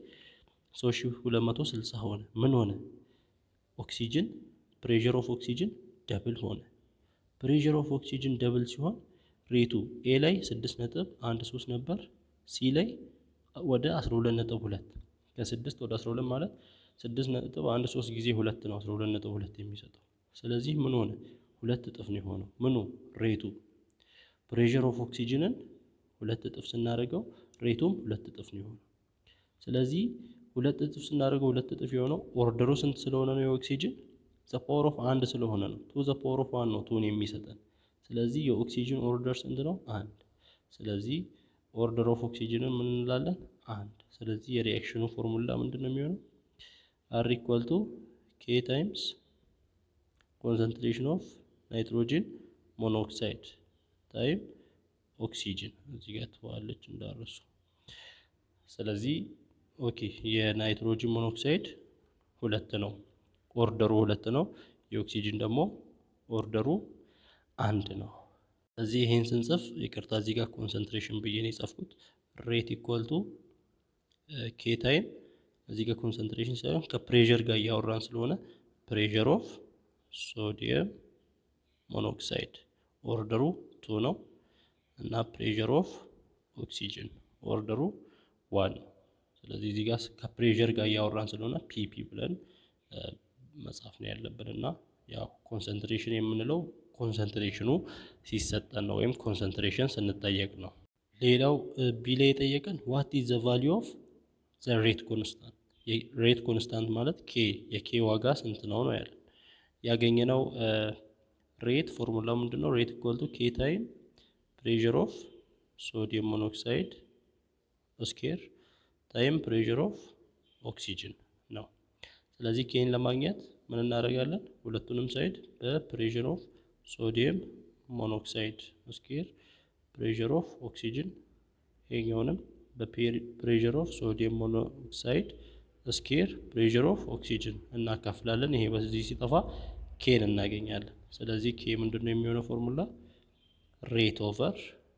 3260 ሆነ ምን ሆነ ኦክሲጅን ፕሬር ኦፍ ኦክሲጅን ደብል ሆነ ፕሬር ኦፍ ኦክሲጅን ደብል ሲሆን ሬቱ ኤ ላይ 6 ነጥብ 1 3 ነበር ሲ ላይ ወደ 12 ነጥብ 2 ከ6 ወደ 12 ማለት 6 ነጥብ 1 3 ጊዜ 2 ነው 12 ነጥብ 2 የሚሰጠው ስለዚህ ምን ሆነ ሁለት እጥፍ ነው የሆነው ምኑ ሬቱ ፕሬር ኦፍ ኦክሲጅንን ሁለት እጥፍ ስናደርገው ሬቱም ሁለት እጥፍ ነው የሆነው ስለዚህ ሁለት እጥፍ ስናደርገው ሁለት እጥፍ የሆነው ኦርደሩ ስንት ስለሆነ ነው የኦክሲጅን ዘ ፓወር ኦፍ አንድ ስለሆነ ነው ቱ ዘ ፓወር ኦፍ ዋን ነው ቱን የሚሰጠን ስለዚህ የኦክሲጅን ኦርደር ስንት ነው አንድ ስለዚህ ኦርደር ኦፍ ኦክሲጅንን ምን እንላለን አንድ ስለዚህ የሪያክሽኑ ፎርሙላ ምንድን ነው የሚሆነው አር ኢኳል ቱ ኬ ታይምስ ኮንሰንትሬሽን ኦፍ ናይትሮጂን ሞኖክሳይድ ታይም ኦክሲጅን እዚህ ጋር ትዋለች እንዳረሱ ስለዚህ ኦኬ የናይትሮጂን ሞኖክሳይድ ሁለት ነው ኦርደሩ ሁለት ነው የኦክሲጅን ደግሞ ኦርደሩ አንድ ነው እዚህ ይሄን ስንጽፍ ይቅርታ እዚህ ጋር ኮንሰንትሬሽን ብዬ ነው የጻፍኩት ሬት ኢኳል ቱ ኬ ታይም እዚህ ጋር ኮንሰንትሬሽን ሳይሆን ከፕሬዠር ጋር እያወራን ስለሆነ ፕሬዠር ኦፍ ሶዲየም ሞኖክሳይድ ኦርደሩ ቱ ነው እና ፕሬዠር ኦፍ ኦክሲጅን ኦርደሩ ዋን ነው ስለዚህ እዚህ ጋር ከፕሬዠር ጋር እያወራን ስለሆነ ፒፒ ብለን መጻፍ ነው ያለብን እና ያው ኮንሰንትሬሽን የምንለው ኮንሰንትሬሽኑ ሲሰጠን ነው ወይም ኮንሰንትሬሽን ስንጠየቅ ነው። ሌላው ቢ ላይ የጠየቀን ዋት ኢዝ ዘ ቫሊዩ ኦፍ ዘ ሬት ኮንስታንት። ሬት ኮንስታንት ማለት ኬ የኬ ዋጋ ስንት ነው ነው ያለን። ያገኘነው ሬት ፎርሙላ ምንድን ነው? ሬት ኢኳል ቱ ኬ ታይም ፕሬዠር ኦፍ ሶዲየም ሞኖክሳይድ ስኬር ታይም ፕሬዠር ኦፍ ኦክሲጅን ነው። ስለዚህ ኬን ለማግኘት ምን እናደርጋለን? ሁለቱንም ሳይድ በፕሬዠር ኦፍ ሶዲየም ሞኖክሳይድ ስኬር ፕሬዠር ኦፍ ኦክሲጅን ይሄኛውንም በፕሬዠር ኦፍ ሶዲየም ሞኖክሳይድ ስኬር ፕሬዠር ኦፍ ኦክሲጅን እናካፍላለን። ይሄ በዚህ ሲጠፋ ኬን እናገኛለን። ስለዚህ ኬ ምንድን ነው የሚሆነው ፎርሙላ ሬት ኦቨር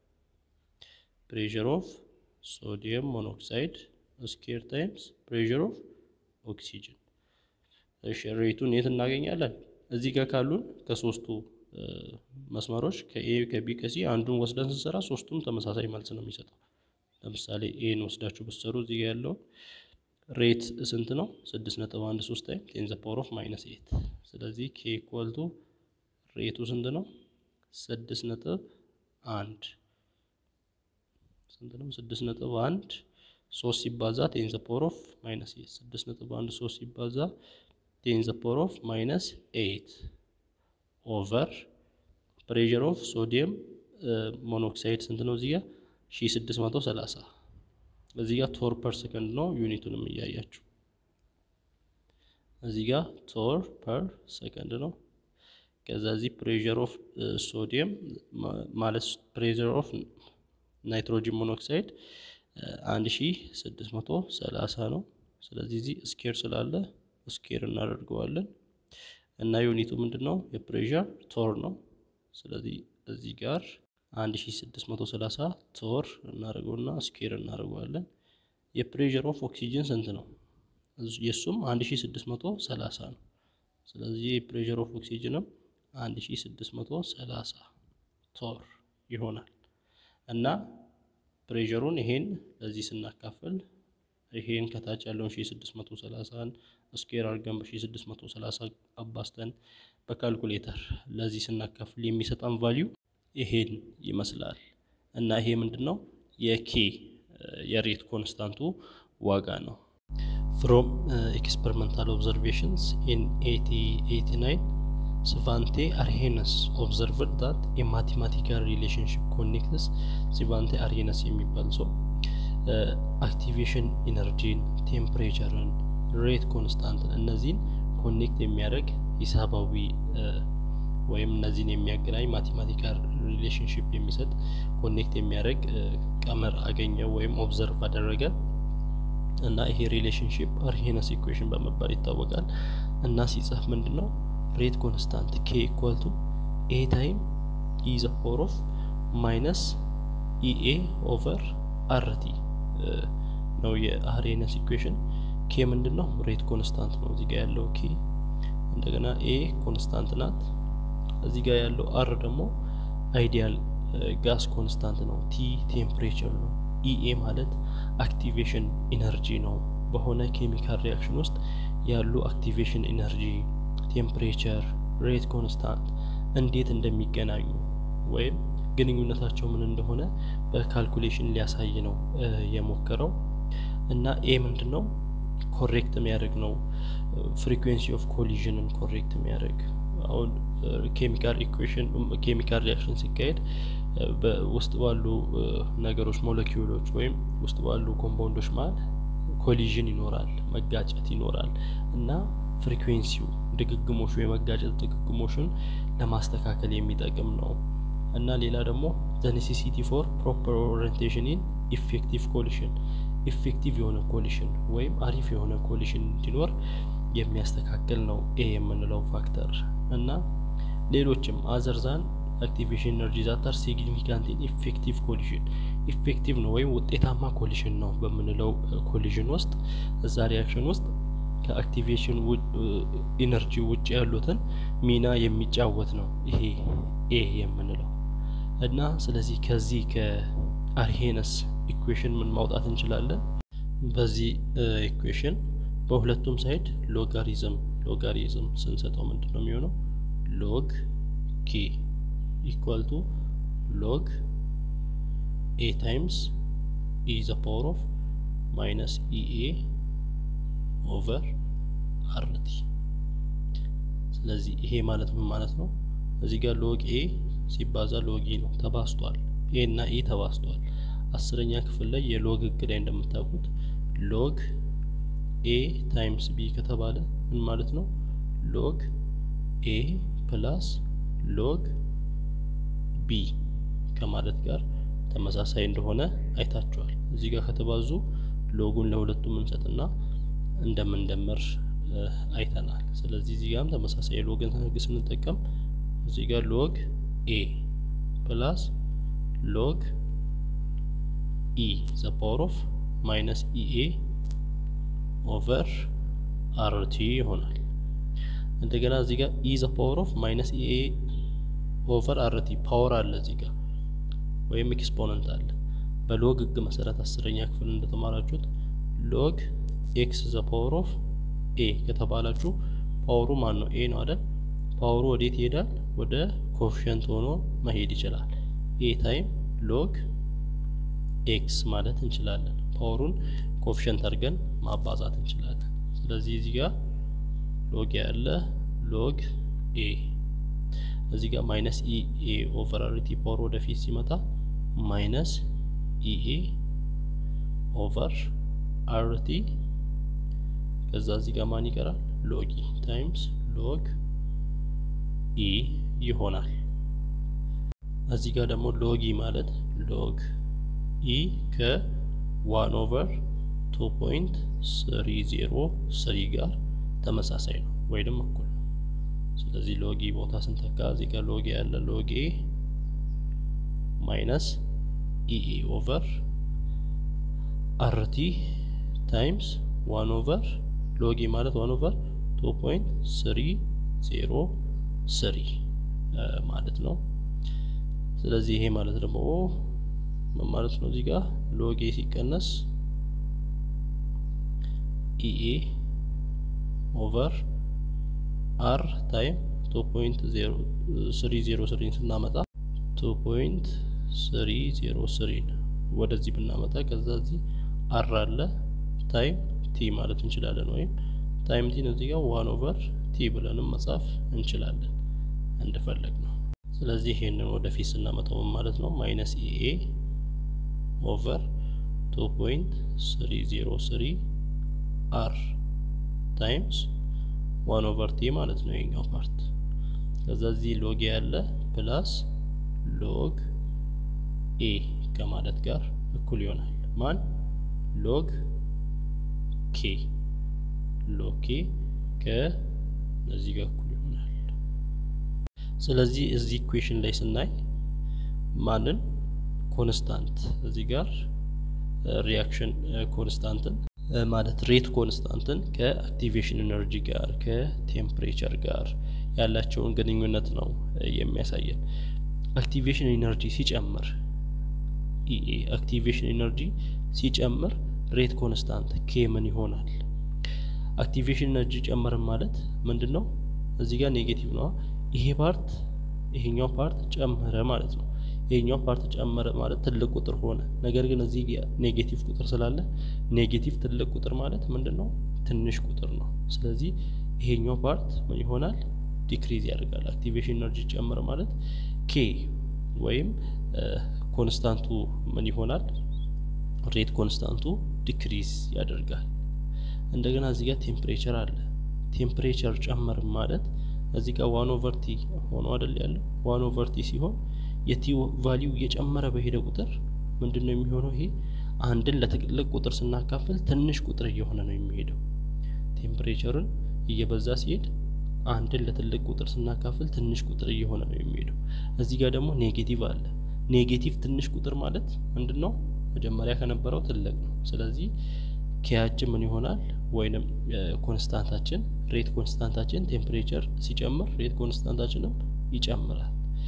ፕሬዠር ኦፍ ሶዲየም ሞኖክሳይድ ስኬር ታይምስ ፕሬዠር ኦፍ ኦክሲጅን። እሺ ሬቱን የት እናገኛለን? እዚህ ጋር ካሉን ከሶስቱ መስመሮች ከኤ ከቢ ከሲ አንዱን ወስደን ስንሰራ ሶስቱም ተመሳሳይ መልስ ነው የሚሰጠው። ለምሳሌ ኤን ወስዳችሁ ብትሰሩ እዚህ ጋር ያለው ሬት ስንት ነው? ስድስት ነጥብ አንድ ሶስት ታይም ቴን ዘ ፓወር ኦፍ ማይነስ ኤት። ስለዚህ ኬ ኢኳል ቱ ሬቱ ስንት ነው? ስድስት ነጥብ አንድ ስንት ነው? ስድስት ነጥብ አንድ ሶስት ሲባዛ ቴን ዘ ፓወር ኦፍ ማይነስ ኤት። ስድስት ነጥብ አንድ ሶስት ሲባዛ ቴን ዘ ፓወር ኦፍ ማይነስ ኤት ኦቨር ፕሬዠር ኦፍ ሶዲየም ሞኖክሳይድ ስንት ነው? እዚህ ጋር ሺ ስድስት መቶ ሰላሳ እዚህ ጋር ቶር ፐር ሰከንድ ነው። ዩኒቱንም እያያችሁ እዚህ ጋር ቶር ፐር ሰከንድ ነው። ከዛ እዚህ ፕሬዠር ኦፍ ሶዲየም ማለት ፕሬዠር ኦፍ ናይትሮጂን ሞኖክሳይድ አንድ ሺ ስድስት መቶ ሰላሳ ነው። ስለዚህ እዚህ ስኬር ስላለ ስኬር እናደርገዋለን እና ዩኒቱ ምንድን ነው? የፕሬዠር ቶር ነው። ስለዚህ እዚህ ጋር 1630 ቶር እናደርገውና ስኬር እናደርገዋለን። የፕሬዠር ኦፍ ኦክሲጅን ስንት ነው? የእሱም 1630 ነው። ስለዚህ የፕሬዠር ኦፍ ኦክሲጅንም 1630 ቶር ይሆናል እና ፕሬዠሩን ይሄን ለዚህ ስናካፍል ይሄን ከታች ያለውን 1630ን ስኬር አድርገን በ1630 አባስተን በካልኩሌተር ለዚህ ስናካፍል የሚሰጠን ቫሊዩ ይሄን ይመስላል እና ይሄ ምንድን ነው የኬ የሬት ኮንስታንቱ ዋጋ ነው። ፍሮም ኤክስፐሪመንታል ኦብዘርቬሽንስ ኢን 1889 ስቫንቴ አርሄነስ ኦብዘርቭድ ዳት የማቴማቲካል ሪሌሽንሽፕ ኮኔክትስ ሲቫንቴ አርሄነስ የሚባል ሰው አክቲቬሽን ኢነርጂን፣ ቴምፕሬቸርን፣ ሬት ኮንስታንትን እነዚህን ኮኔክት የሚያደርግ ሂሳባዊ ወይም እነዚህን የሚያገናኝ ማቴማቲካል ሪሌሽንሽፕ የሚሰጥ ኮኔክት የሚያደርግ ቀመር አገኘ ወይም ኦብዘርቭ አደረገ እና ይሄ ሪሌሽንሽፕ አርሄነስ ኢኩዌሽን በመባል ይታወቃል። እና ሲጻፍ ምንድን ነው ሬት ኮንስታንት ኬ ኢኳል ቱ ኤ ታይም ኢ ዘ ፓወር ኦፍ ማይነስ ኢኤ ኦቨር አርቲ ነው የአርሄነስ ኢኩዌሽን። ኬ ምንድን ነው ሬት ኮንስታንት ነው እዚህ ጋር ያለው ኬ። እንደገና ኤ ኮንስታንት ናት እዚህ ጋር ያለው አር ደግሞ አይዲያል ጋስ ኮንስታንት ነው። ቲ ቴምፕሬቸር ነው። ኢኤ ማለት አክቲቬሽን ኢነርጂ ነው። በሆነ ኬሚካል ሪያክሽን ውስጥ ያሉ አክቲቬሽን ኢነርጂ፣ ቴምፕሬቸር፣ ሬት ኮንስታንት እንዴት እንደሚገናኙ ወይም ግንኙነታቸው ምን እንደሆነ በካልኩሌሽን ሊያሳይ ነው የሞከረው እና ኤ ምንድን ነው ኮሬክት የሚያደርግ ነው ፍሪኩዌንሲ ኦፍ ኮሊዥንን ኮሬክት የሚያደርግ አሁን ኬሚካል ኢኩዌሽን ኬሚካል ሪያክሽን ሲካሄድ ውስጥ ባሉ ነገሮች ሞለኪውሎች ወይም ውስጥ ባሉ ኮምፓውንዶች መሀል ኮሊዥን ይኖራል፣ መጋጨት ይኖራል እና ፍሪኩዌንሲው ድግግሞሹ የመጋጨት ድግግሞሹን ለማስተካከል የሚጠቅም ነው እና ሌላ ደግሞ ዘ ኔሴሲቲ ፎር ፕሮፐር ኦሪንቴሽን ኢን ኢፌክቲቭ ኮሊሽን ኢፌክቲቭ የሆነ ኮሊሽን ወይም አሪፍ የሆነ ኮሊሽን እንዲኖር የሚያስተካክል ነው ኤ የምንለው ፋክተር እና ሌሎችም አዘርዛን አክቲቬሽን ኤነርጂ ዛታር ሲግኒፊካንት ኢፌክቲቭ ኮሊሽን ኢፌክቲቭ ነው ወይም ውጤታማ ኮሊሽን ነው በምንለው ኮሊሽን ውስጥ እዛ ሪያክሽን ውስጥ ከአክቲቬሽን ኢነርጂ ውጭ ያሉትን ሚና የሚጫወት ነው ይሄ ኤ የምንለው እና ስለዚህ ከዚህ ከአርሄነስ ኢኩዌሽን ምን ማውጣት እንችላለን? በዚህ ኢኩዌሽን በሁለቱም ሳይድ ሎጋሪዝም ሎጋሪዝም ስንሰጠው ምንድን ነው የሚሆነው? ሎግ ኬ ኢኳል ቱ ሎግ ኤ ታይምስ ኢ ዘ ፓወር ኦፍ ማይነስ ኢኤ ኦቨር አርቲ። ስለዚህ ይሄ ማለት ምን ማለት ነው? እዚህ ጋር ሎግ ኤ ሲባዛ ሎግ ኢ ነው ተባስቷል። ኤ እና ኢ ተባስቷል። አስረኛ ክፍል ላይ የሎግ ህግ ላይ እንደምታውቁት ሎግ ኤ ታይምስ ቢ ከተባለ ምን ማለት ነው? ሎግ ኤ ፕላስ ሎግ ቢ ከማለት ጋር ተመሳሳይ እንደሆነ አይታችኋል። እዚህ ጋር ከተባዙ ሎጉን ለሁለቱም እንሰጥና እንደምንደምር አይተናል። ስለዚህ እዚህ ጋርም ተመሳሳይ የሎግን ህግ ስንጠቀም እዚህ ጋር ሎግ ኤ ፕላስ ሎግ ኢ ዘ ፓወር ኦፍ ማይነስ ኢኤ ኦቨር አርቲ ይሆናል። እንደገና እዚህ ጋር ኢ ዘ ፓወር ኦፍ ማይነስ ኢኤ ኦቨር አርቲ ፓወር አለ እዚህ ጋር ወይም ኤክስፖነንት አለ። በሎግ ህግ መሰረት አስረኛ ክፍል እንደተማራችሁት ሎግ ኤክስ ዘ ፓወር ኦፍ ኤ ከተባላችሁ ፓወሩ ማን ነው? ኤ ነው አይደል? ፓወሩ ወዴት ይሄዳል? ወደ ኮፊሸንት ሆኖ መሄድ ይችላል። ኤ ታይም ሎግ ኤክስ ማለት እንችላለን። ፓወሩን ኮፊሸንት አድርገን ማባዛት እንችላለን። ስለዚህ እዚህ ጋር ሎግ ያለ ሎግ ኤ እዚህ ጋር ማይነስ ኢ ኤ ኦቨር አርቲ ፓወር ወደፊት ሲመጣ ማይነስ ኢኤ ኦቨር አርቲ ከዛ እዚህ ጋር ማን ይቀራል? ሎግ ኢ ታይምስ ሎግ ኢ ይሆናል። እዚህ ጋር ደግሞ ሎግ ኢ ማለት ሎግ ኢ ከዋን ኦቨር ቱ ፖይንት ስሪ ዜሮ ስሪ ጋር ተመሳሳይ ነው ወይም እኩል ነው። ስለዚህ ሎግ ኢ ቦታ ስንተካ እዚህ ጋር ሎግ ያለ ሎግ ኤ ማይነስ ኢኤ ኦቨር አርቲ ታይምስ ዋን ኦቨር ሎግ ኢ ማለት ዋን ኦቨር ቱ ፖይንት ስሪ ዜሮ ስሪ ማለት ነው። ስለዚህ ይሄ ማለት ደግሞ ምን ማለት ነው? እዚህ ጋር ሎግ ኤ ሲቀነስ ኢኤ ኦቨር አር ታይም ቱ ፖይንት ስሪ ዜሮ ስሪን ስናመጣ ቱ ፖይንት ስሪ ዜሮ ስሪን ወደዚህ ብናመጣ ከዛ እዚህ አር አለ ታይም ቲ ማለት እንችላለን። ወይም ታይም ቲን እዚህ ጋር ዋን ኦቨር ቲ ብለንም መጻፍ እንችላለን እንደፈለግ ነው። ስለዚህ ይሄንን ወደፊት ስናመጣው ማለት ነው ማይነስ ኢኤ ኦቨር ቱ ፖይንት ስሪ ዜሮ ስሪ አር ታይምስ ዋን ኦቨር ቲ ማለት ነው የኛው ፓርት። ከዛ እዚህ ሎግ ያለ ፕላስ ሎግ ኤ ከማለት ጋር እኩል ይሆናል ማን ሎግ ኬ ሎግ ኬ ከነዚህ ጋር እኩል ይሆናል። ስለዚህ እዚህ ኢኩዌሽን ላይ ስናይ ማንን ኮንስታንት እዚህ ጋር ሪያክሽን ኮንስታንትን ማለት ሬት ኮንስታንትን ከአክቲቬሽን ኤነርጂ ጋር ከቴምፕሬቸር ጋር ያላቸውን ግንኙነት ነው የሚያሳየን። አክቲቬሽን ኤነርጂ ሲጨምር ኢኤ አክቲቬሽን ኤነርጂ ሲጨምር ሬት ኮንስታንት ኬ ምን ይሆናል? አክቲቬሽን ኤነርጂ ጨመርን ማለት ምንድን ነው? እዚህ ጋር ኔጌቲቭ ነው። ይሄ ፓርት ይሄኛው ፓርት ጨመረ ማለት ነው። ይሄኛው ፓርት ጨመረ ማለት ትልቅ ቁጥር ሆነ። ነገር ግን እዚህ ኔጌቲቭ ቁጥር ስላለ ኔጌቲቭ ትልቅ ቁጥር ማለት ምንድን ነው? ትንሽ ቁጥር ነው። ስለዚህ ይሄኛው ፓርት ምን ይሆናል? ዲክሪዝ ያደርጋል። አክቲቬሽን ኤነርጂ ጨመረ ማለት ኬ ወይም ኮንስታንቱ ምን ይሆናል? ሬት ኮንስታንቱ ዲክሪዝ ያደርጋል። እንደገና እዚህ ጋር ቴምፕሬቸር አለ። ቴምፕሬቸር ጨመር ማለት እዚህ ጋር ዋን ኦቨር ቲ ሆኖ አይደል ያለው። ዋን ኦቨር ቲ ሲሆን የቲ ቫሊዩ እየጨመረ በሄደ ቁጥር ምንድን ነው የሚሆነው? ይሄ አንድን ለትልቅ ቁጥር ስናካፍል ትንሽ ቁጥር እየሆነ ነው የሚሄደው። ቴምፕሬቸርን እየበዛ ሲሄድ አንድን ለትልቅ ቁጥር ስናካፍል ትንሽ ቁጥር እየሆነ ነው የሚሄደው። እዚህ ጋር ደግሞ ኔጌቲቭ አለ። ኔጌቲቭ ትንሽ ቁጥር ማለት ምንድን ነው? መጀመሪያ ከነበረው ትልቅ ነው። ስለዚህ ኬያችን ምን ይሆናል? ወይንም ኮንስታንታችን ሬት ኮንስታንታችን ቴምፕሬቸር ሲጨምር ሬት ኮንስታንታችንም ይጨምራል።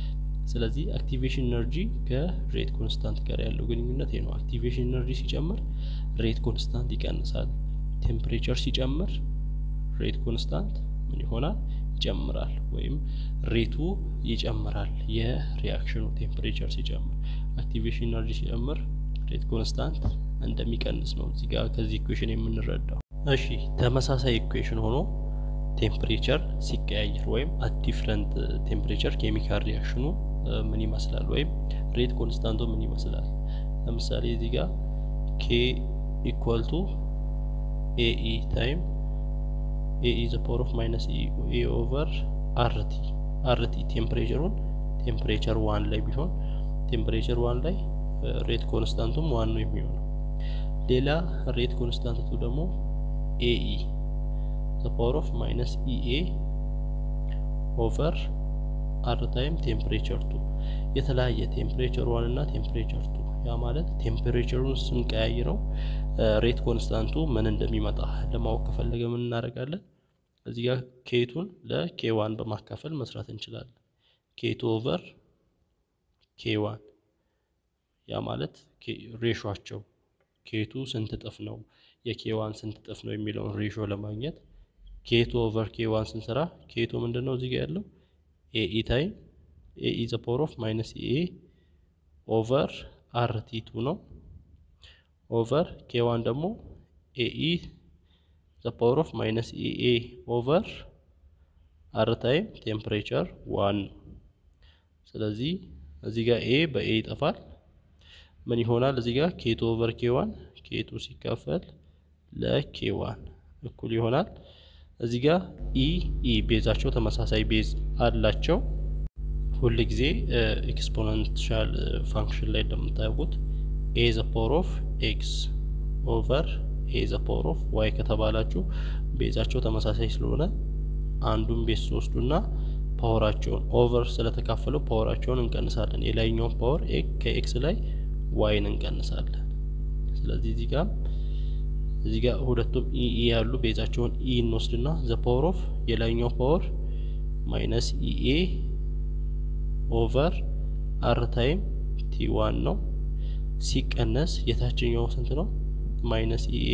ስለዚህ አክቲቬሽን ኤነርጂ ከሬት ኮንስታንት ጋር ያለው ግንኙነት ይሄ ነው። አክቲቬሽን ኤነርጂ ሲጨምር ሬት ኮንስታንት ይቀንሳል። ቴምፕሬቸር ሲጨምር ሬት ኮንስታንት ምን ይሆናል? ይጨምራል ወይም ሬቱ ይጨምራል። የሪያክሽኑ ቴምፕሬቸር ሲጨምር፣ አክቲቬሽን ኤነርጂ ሲጨምር ሬት ኮንስታንት እንደሚቀንስ ነው እዚህ ጋር ከዚህ ኢኩዌሽን የምንረዳው። እሺ ተመሳሳይ ኢኩዌሽን ሆኖ ቴምፕሬቸር ሲቀያየር ወይም አት ዲፍረንት ቴምፕሬቸር ኬሚካል ሪያክሽኑ ምን ይመስላል ወይም ሬት ኮንስታንቱ ምን ይመስላል? ለምሳሌ እዚህ ጋር ኬ ኢኳል ቱ ኤኢ ታይም ኤኢ ዘ ፓወር ኦፍ ማይነስ ኤ ኦቨር አርቲ አርቲ ቴምፕሬቸሩን ቴምፕሬቸር ዋን ላይ ቢሆን ቴምፕሬቸር ዋን ላይ ሬት ኮንስታንቱም ዋን ነው የሚሆነው። ሌላ ሬት ኮንስታንቱ ደግሞ ኤኢ ዘ ፓወር ኦፍ ማይነስ ኢኤ ኦቨር አር ታይም ቴምፕሬቸር ቱ የተለያየ ቴምፕሬቸር ዋን እና ቴምፕሬቸር ቱ ያ ማለት ቴምፕሬቸሩን ስንቀያይረው ሬት ኮንስታንቱ ምን እንደሚመጣ ለማወቅ ከፈለገ ምን እናደርጋለን? እዚህ ጋር ኬቱን ለኬ ዋን በማካፈል መስራት እንችላለን። ኬቱ ኦቨር ኬ ዋን ያ ማለት ሬሾቸው ኬቱ ስንት እጥፍ ነው የኬ ዋን ስንት እጥፍ ነው የሚለውን ሬሾ ለማግኘት ኬቱ ኦቨር ኬ ዋን ስንሰራ ኬቱ ምንድን ነው እዚህ ጋር ያለው ኤኢ ታይም ኤኢ ዘ ፓወር ኦፍ ማይነስ ኤ ኦቨር አር ቲ ቱ ነው ኦቨር ኬ ዋን ደግሞ ኤኢ ዘ ፓወር ኦፍ ማይነስ ኤኤ ኦቨር አር ታይም ቴምፕሬቸር ዋን ነው። ስለዚህ እዚህ ጋር ኤ በኤ ይጠፋል። ምን ይሆናል? እዚህ ጋር ኬቱ ኦቨር ኬ ዋን ኬቱ ሲካፈል ለኬ ዋን እኩል ይሆናል። እዚህ ጋር ኢ ኢ ቤዛቸው ተመሳሳይ ቤዝ አላቸው። ሁል ጊዜ ኤክስፖነንሻል ፋንክሽን ላይ እንደምታውቁት ኤ ዘ ፓወር ኦፍ ኤክስ ኦቨር ኤ ዘ ፓወር ኦፍ ዋይ ከተባላችሁ ቤዛቸው ተመሳሳይ ስለሆነ አንዱን ቤዝ ትወስዱና ፓወራቸውን ኦቨር ስለተካፈለው ፓወራቸውን እንቀንሳለን። የላይኛውን ፓወር ከኤክስ ላይ ዋይን እንቀንሳለን። ስለዚህ እዚህ ጋር እዚህ ጋር ሁለቱም ኢ ኢ ያሉ ቤዛቸውን ኢ እንወስድና ዘ ፓወር ኦፍ የላይኛው ፓወር ማይነስ ኢኤ ኦቨር አር ታይም ቲ ዋን ነው ሲቀነስ የታችኛው ስንት ነው? ማይነስ ኢኤ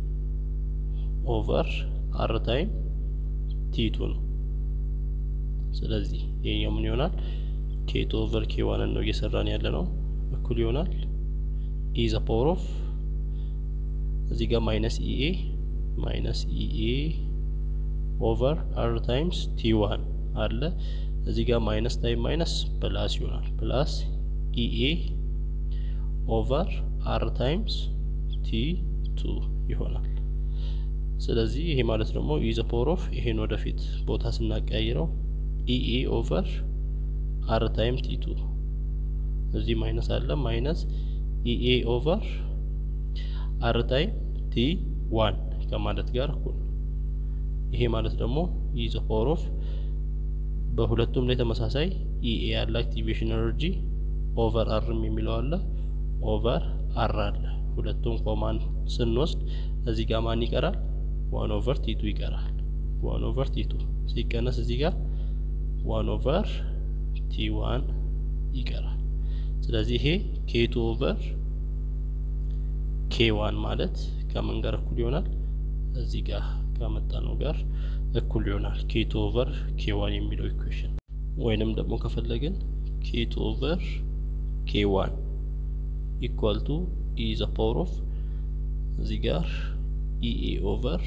ኦቨር አር ታይም ቲ ቱ ነው። ስለዚህ ይሄኛው ምን ይሆናል? ኬቱ ኦቨር ኬ ዋንን ነው እየሰራን ያለ ነው እኩል ይሆናል ኢ ዘ ፓወር ኦፍ እዚህ ጋር ማይነስ ኢኤ ማይነስ ኢኤ ኦቨር አር ታይምስ ቲ ዋን አለ እዚህ ጋር ማይነስ ታይም ማይነስ ፕላስ ይሆናል ፕላስ ኢኤ ኦቨር አር ታይምስ ቲ ቱ ይሆናል። ስለዚህ ይሄ ማለት ደግሞ ኢ ዘ ፓወር ኦፍ ይሄን ወደፊት ቦታ ስናቀያይረው ኢኤ ኦቨር አር ታይም ቲ ቱ እዚህ ማይነስ አለ ማይነስ ኢኤ ኦቨር አር ታይም ቲ ዋን ከማለት ጋር እኩል ይሄ ማለት ደግሞ ኢ ዘ ፓወር ኦፍ በሁለቱም ላይ ተመሳሳይ ኢኤ ያለ አክቲቬሽን ኤነርጂ ኦቨር አርም የሚለው አለ ኦቨር አር አለ። ሁለቱም ኮማን ስንወስድ እዚህ ጋር ማን ይቀራል? ዋን ኦቨር ቲቱ ይቀራል። ዋን ኦቨር ቲቱ ሲቀነስ እዚህ ጋር ዋን ኦቨር ቲ ዋን ይቀራል። ስለዚህ ይሄ ኬቱ ኦቨር ኬ ዋን ማለት ከምን ጋር እኩል ይሆናል? እዚህ ጋር ከመጣ ነው ጋር እኩል ይሆናል። ኬቱ ኦቨር ኬ ዋን የሚለው ኢኩዌሽን ወይንም ደግሞ ከፈለግን ኬቱ ኦቨር ኬ ዋን ኢኳል ቱ ኢ ዘ ፓወር ኦፍ እዚህ ጋር ኢኤ ኦቨር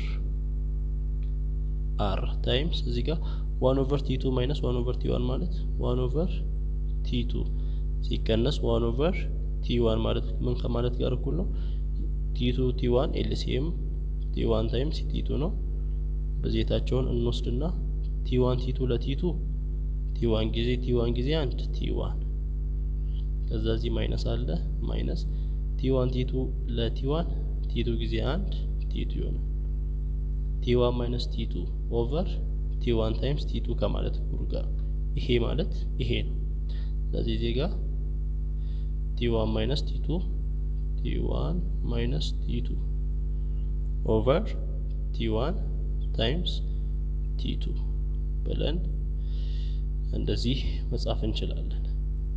አር ታይምስ እዚህ ጋር ዋን ኦቨር ቲ ቱ ማይነስ ዋን ኦቨር ቲ ዋን ማለት ዋን ኦቨር ቲ ቱ ሲቀነስ ዋን ኦቨር ቲ ዋን ማለት ምን ከማለት ጋር እኩል ነው? ቲ ቱ ቲ ዋን ኤልሲኤም ቲ ዋን ታይምስ ቲ ቱ ነው። በዜታቸውን እንወስድና ቲ ዋን ቲ ቱ ለቲ ቱ ቲ ዋን ጊዜ ቲ ዋን ጊዜ አንድ ቲ ዋን ከዛ እዚህ ማይነስ አለ ማይነስ ቲ ዋን ቲ ቱ ለቲ ዋን ቲ ቱ ጊዜ አንድ ቲ ቱ ይሆናል። ቲ ዋን ማይነስ ቲ ቱ ኦቨር ቲ ዋን ታይምስ ቲ ቱ ከማለት እኩል ጋር ይሄ ማለት ይሄ ነው። ስለዚህ እዚህ ጋር ቲ ዋን ማይነስ ቲ ቱ ቲ ዋን ማይነስ ቲ ቱ ኦቨር ቲ ዋን ታይምስ ቲ ቱ ብለን እንደዚህ መጻፍ እንችላለን።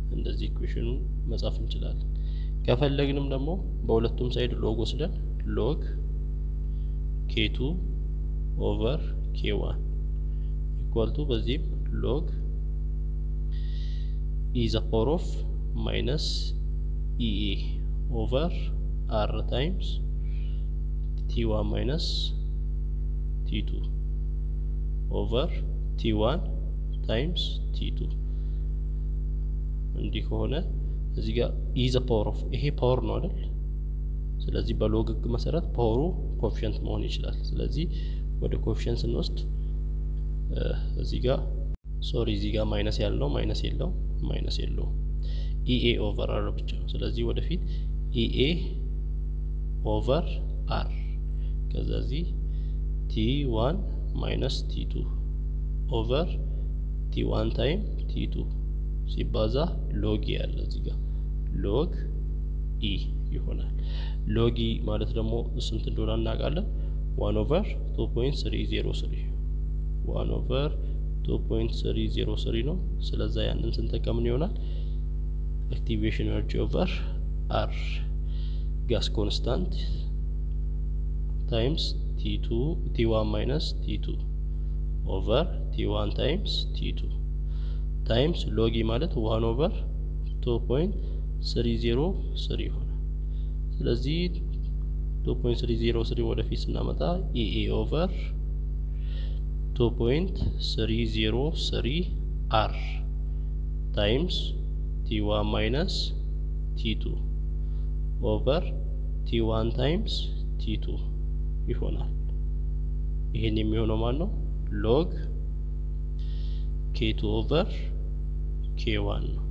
እንደዚህ ኢኩዌሽኑን መጻፍ እንችላለን። ከፈለግንም ደግሞ በሁለቱም ሳይድ ሎግ ወስደን ሎግ ኬቱ ኦቨር ኬዋን ኢኳል ቱ በዚህም ሎግ ኢ ዘ ፓወር ኦፍ ማይነስ ኢኤ ኦቨር አር ታይምስ ቲ ዋን ማይነስ ቲ ቱ ኦቨር ቲ ዋን ታይምስ ቲ ቱ እንዲህ ከሆነ እዚህ ጋር ኢ ዘ ፓወር ኦፍ ይሄ ፓወር ነው አይደል? ስለዚህ በሎግ ህግ መሰረት ፓወሩ ኮፊሽንት መሆን ይችላል። ስለዚህ ወደ ኮፊሽንት ስንወስድ እዚህ ጋር ሶሪ እዚህ ጋር ማይነስ ያለው ማይነስ የለው ማይነስ የለው ኢኤ ኦቨር አር ብቻ ነው። ስለዚህ ወደፊት ኢኤ ኦቨር አር ከዛ እዚህ ቲ ዋን ማይነስ ቲ ቱ ኦቨር ቲ ዋን ታይም ቲ ቱ ሲባዛ ሎግ ያለ እዚህ ጋር ሎግ ኢ ይሆናል። ሎግ ኢ ማለት ደግሞ ስንት እንደሆነ እናውቃለን። ዋን ኦቨር ቱ ፖይንት ስሪ ዜሮ ስሪ ዋን ኦቨር ቱ ፖይንት ስሪ ዜሮ ስሪ ነው። ስለዛ ያንን ስንጠቀምን ይሆናል አክቲቬሽን ኤነርጂ ኦቨር አር ጋስ ኮንስታንት ታይምስ ቲ ቱ ቲ ዋን ማይነስ ቲ ቱ ኦቨር ቲ ዋን ታይምስ ቲ ቱ ታይምስ ሎጊ ማለት ዋን ኦቨር ቱ ፖይንት ስሪ ዜሮ ስሪ ይሆናል። ስለዚህ ቱ ፖይንት ስሪ ዜሮ ስሪ ወደፊት ስናመጣ ኢኤ ኦቨር ቱ ፖይንት ስሪ ዜሮ ስሪ አር ታይምስ ቲ ዋን ማይነስ ቲ ቱ ኦቨር ቲ ዋን ታይምስ ቲ ቱ ይሆናል። ይህን የሚሆነው ማን ነው? ሎግ ኬቱ ኦቨር ኬ ዋን ነው።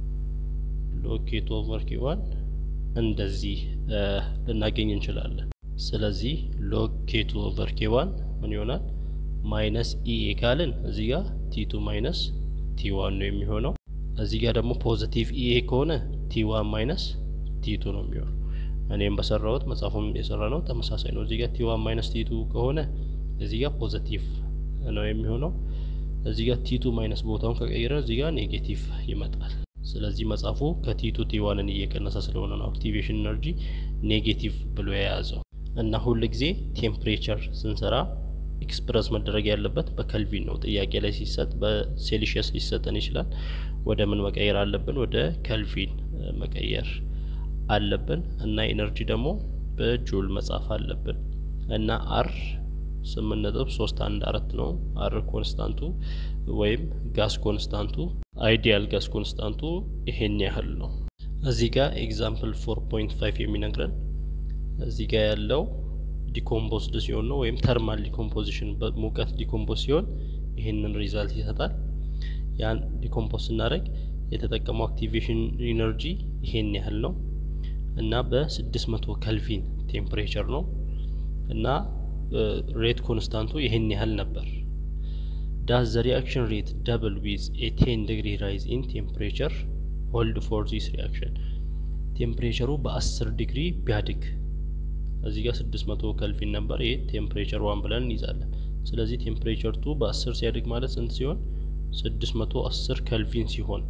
ሎግ ኬቱ ኦቨር ኬ ዋን እንደዚህ ልናገኝ እንችላለን። ስለዚህ ሎግ ኬቱ ኦቨር ኬ ዋን ምን ይሆናል? ማይነስ ኢኤ ካልን እዚህ ጋር ቲቱ ማይነስ ቲ ዋን ነው የሚሆነው። እዚህ ጋር ደግሞ ፖዚቲቭ ኢኤ ከሆነ ቲ ዋን ማይነስ ቲቱ ነው የሚሆነው። እኔም በሰራሁት መጽሐፉም የሰራ ነው ተመሳሳይ ነው። እዚህ ጋር ቲ ዋን ማይነስ ቲቱ ከሆነ እዚህ ጋር ፖዚቲቭ ነው የሚሆነው። እዚህ ጋር ቲቱ ማይነስ ቦታውን ከቀየረ እዚህ ጋር ኔጌቲቭ ይመጣል። ስለዚህ መጽሐፉ ከቲቱ ቲዋንን እየቀነሰ ስለሆነ ነው አክቲቬሽን ኤነርጂ ኔጌቲቭ ብሎ የያዘው እና ሁል ጊዜ ቴምፕሬቸር ስንሰራ ኤክስፕረስ መደረግ ያለበት በከልቪን ነው። ጥያቄ ላይ ሲሰጥ በሴልሺየስ ሊሰጠን ይችላል። ወደ ምን መቀየር አለብን? ወደ ከልቪን መቀየር አለብን እና ኤነርጂ ደግሞ በጁል መጻፍ አለብን እና አር ስምንት ነጥብ ሶስት አንድ አራት ነው። አር ኮንስታንቱ ወይም ጋስ ኮንስታንቱ አይዲያል ጋስ ኮንስታንቱ ይሄን ያህል ነው። እዚህ ጋር ኤግዛምፕል ፎር ፖይንት ፋይቭ የሚነግረን እዚህ ጋር ያለው ዲኮምፖዝድ ሲሆን ነው ወይም ተርማል ዲኮምፖዚሽን በሙቀት ዲኮምፖዝ ሲሆን ይህንን ሪዛልት ይሰጣል። ያን ዲኮምፖዝ ስናደርግ የተጠቀመው አክቲቬሽን ኢነርጂ ይሄን ያህል ነው እና በ600 ከልቪን ቴምፕሬቸር ነው እና ሬት ኮንስታንቱ ይሄን ያህል ነበር። ዳዝ ዘ ሪአክሽን ሬት ደብል ዊዝ ኤ ቴን ዲግሪ ራይዝ ኢን ቴምፕሬቸር ሆልድ ፎር ዚስ ሪአክሽን ቴምፕሬቸሩ በ10 ዲግሪ ቢያድግ እዚህ ጋር 600 ከልቪን ነበር። ይሄ ቴምፕሬቸር ዋን ብለን እንይዛለን። ስለዚህ ቴምፕሬቸር ቱ በ10 ሲያድግ ማለት ስንት ሲሆን 610 ከልቪን ሲሆን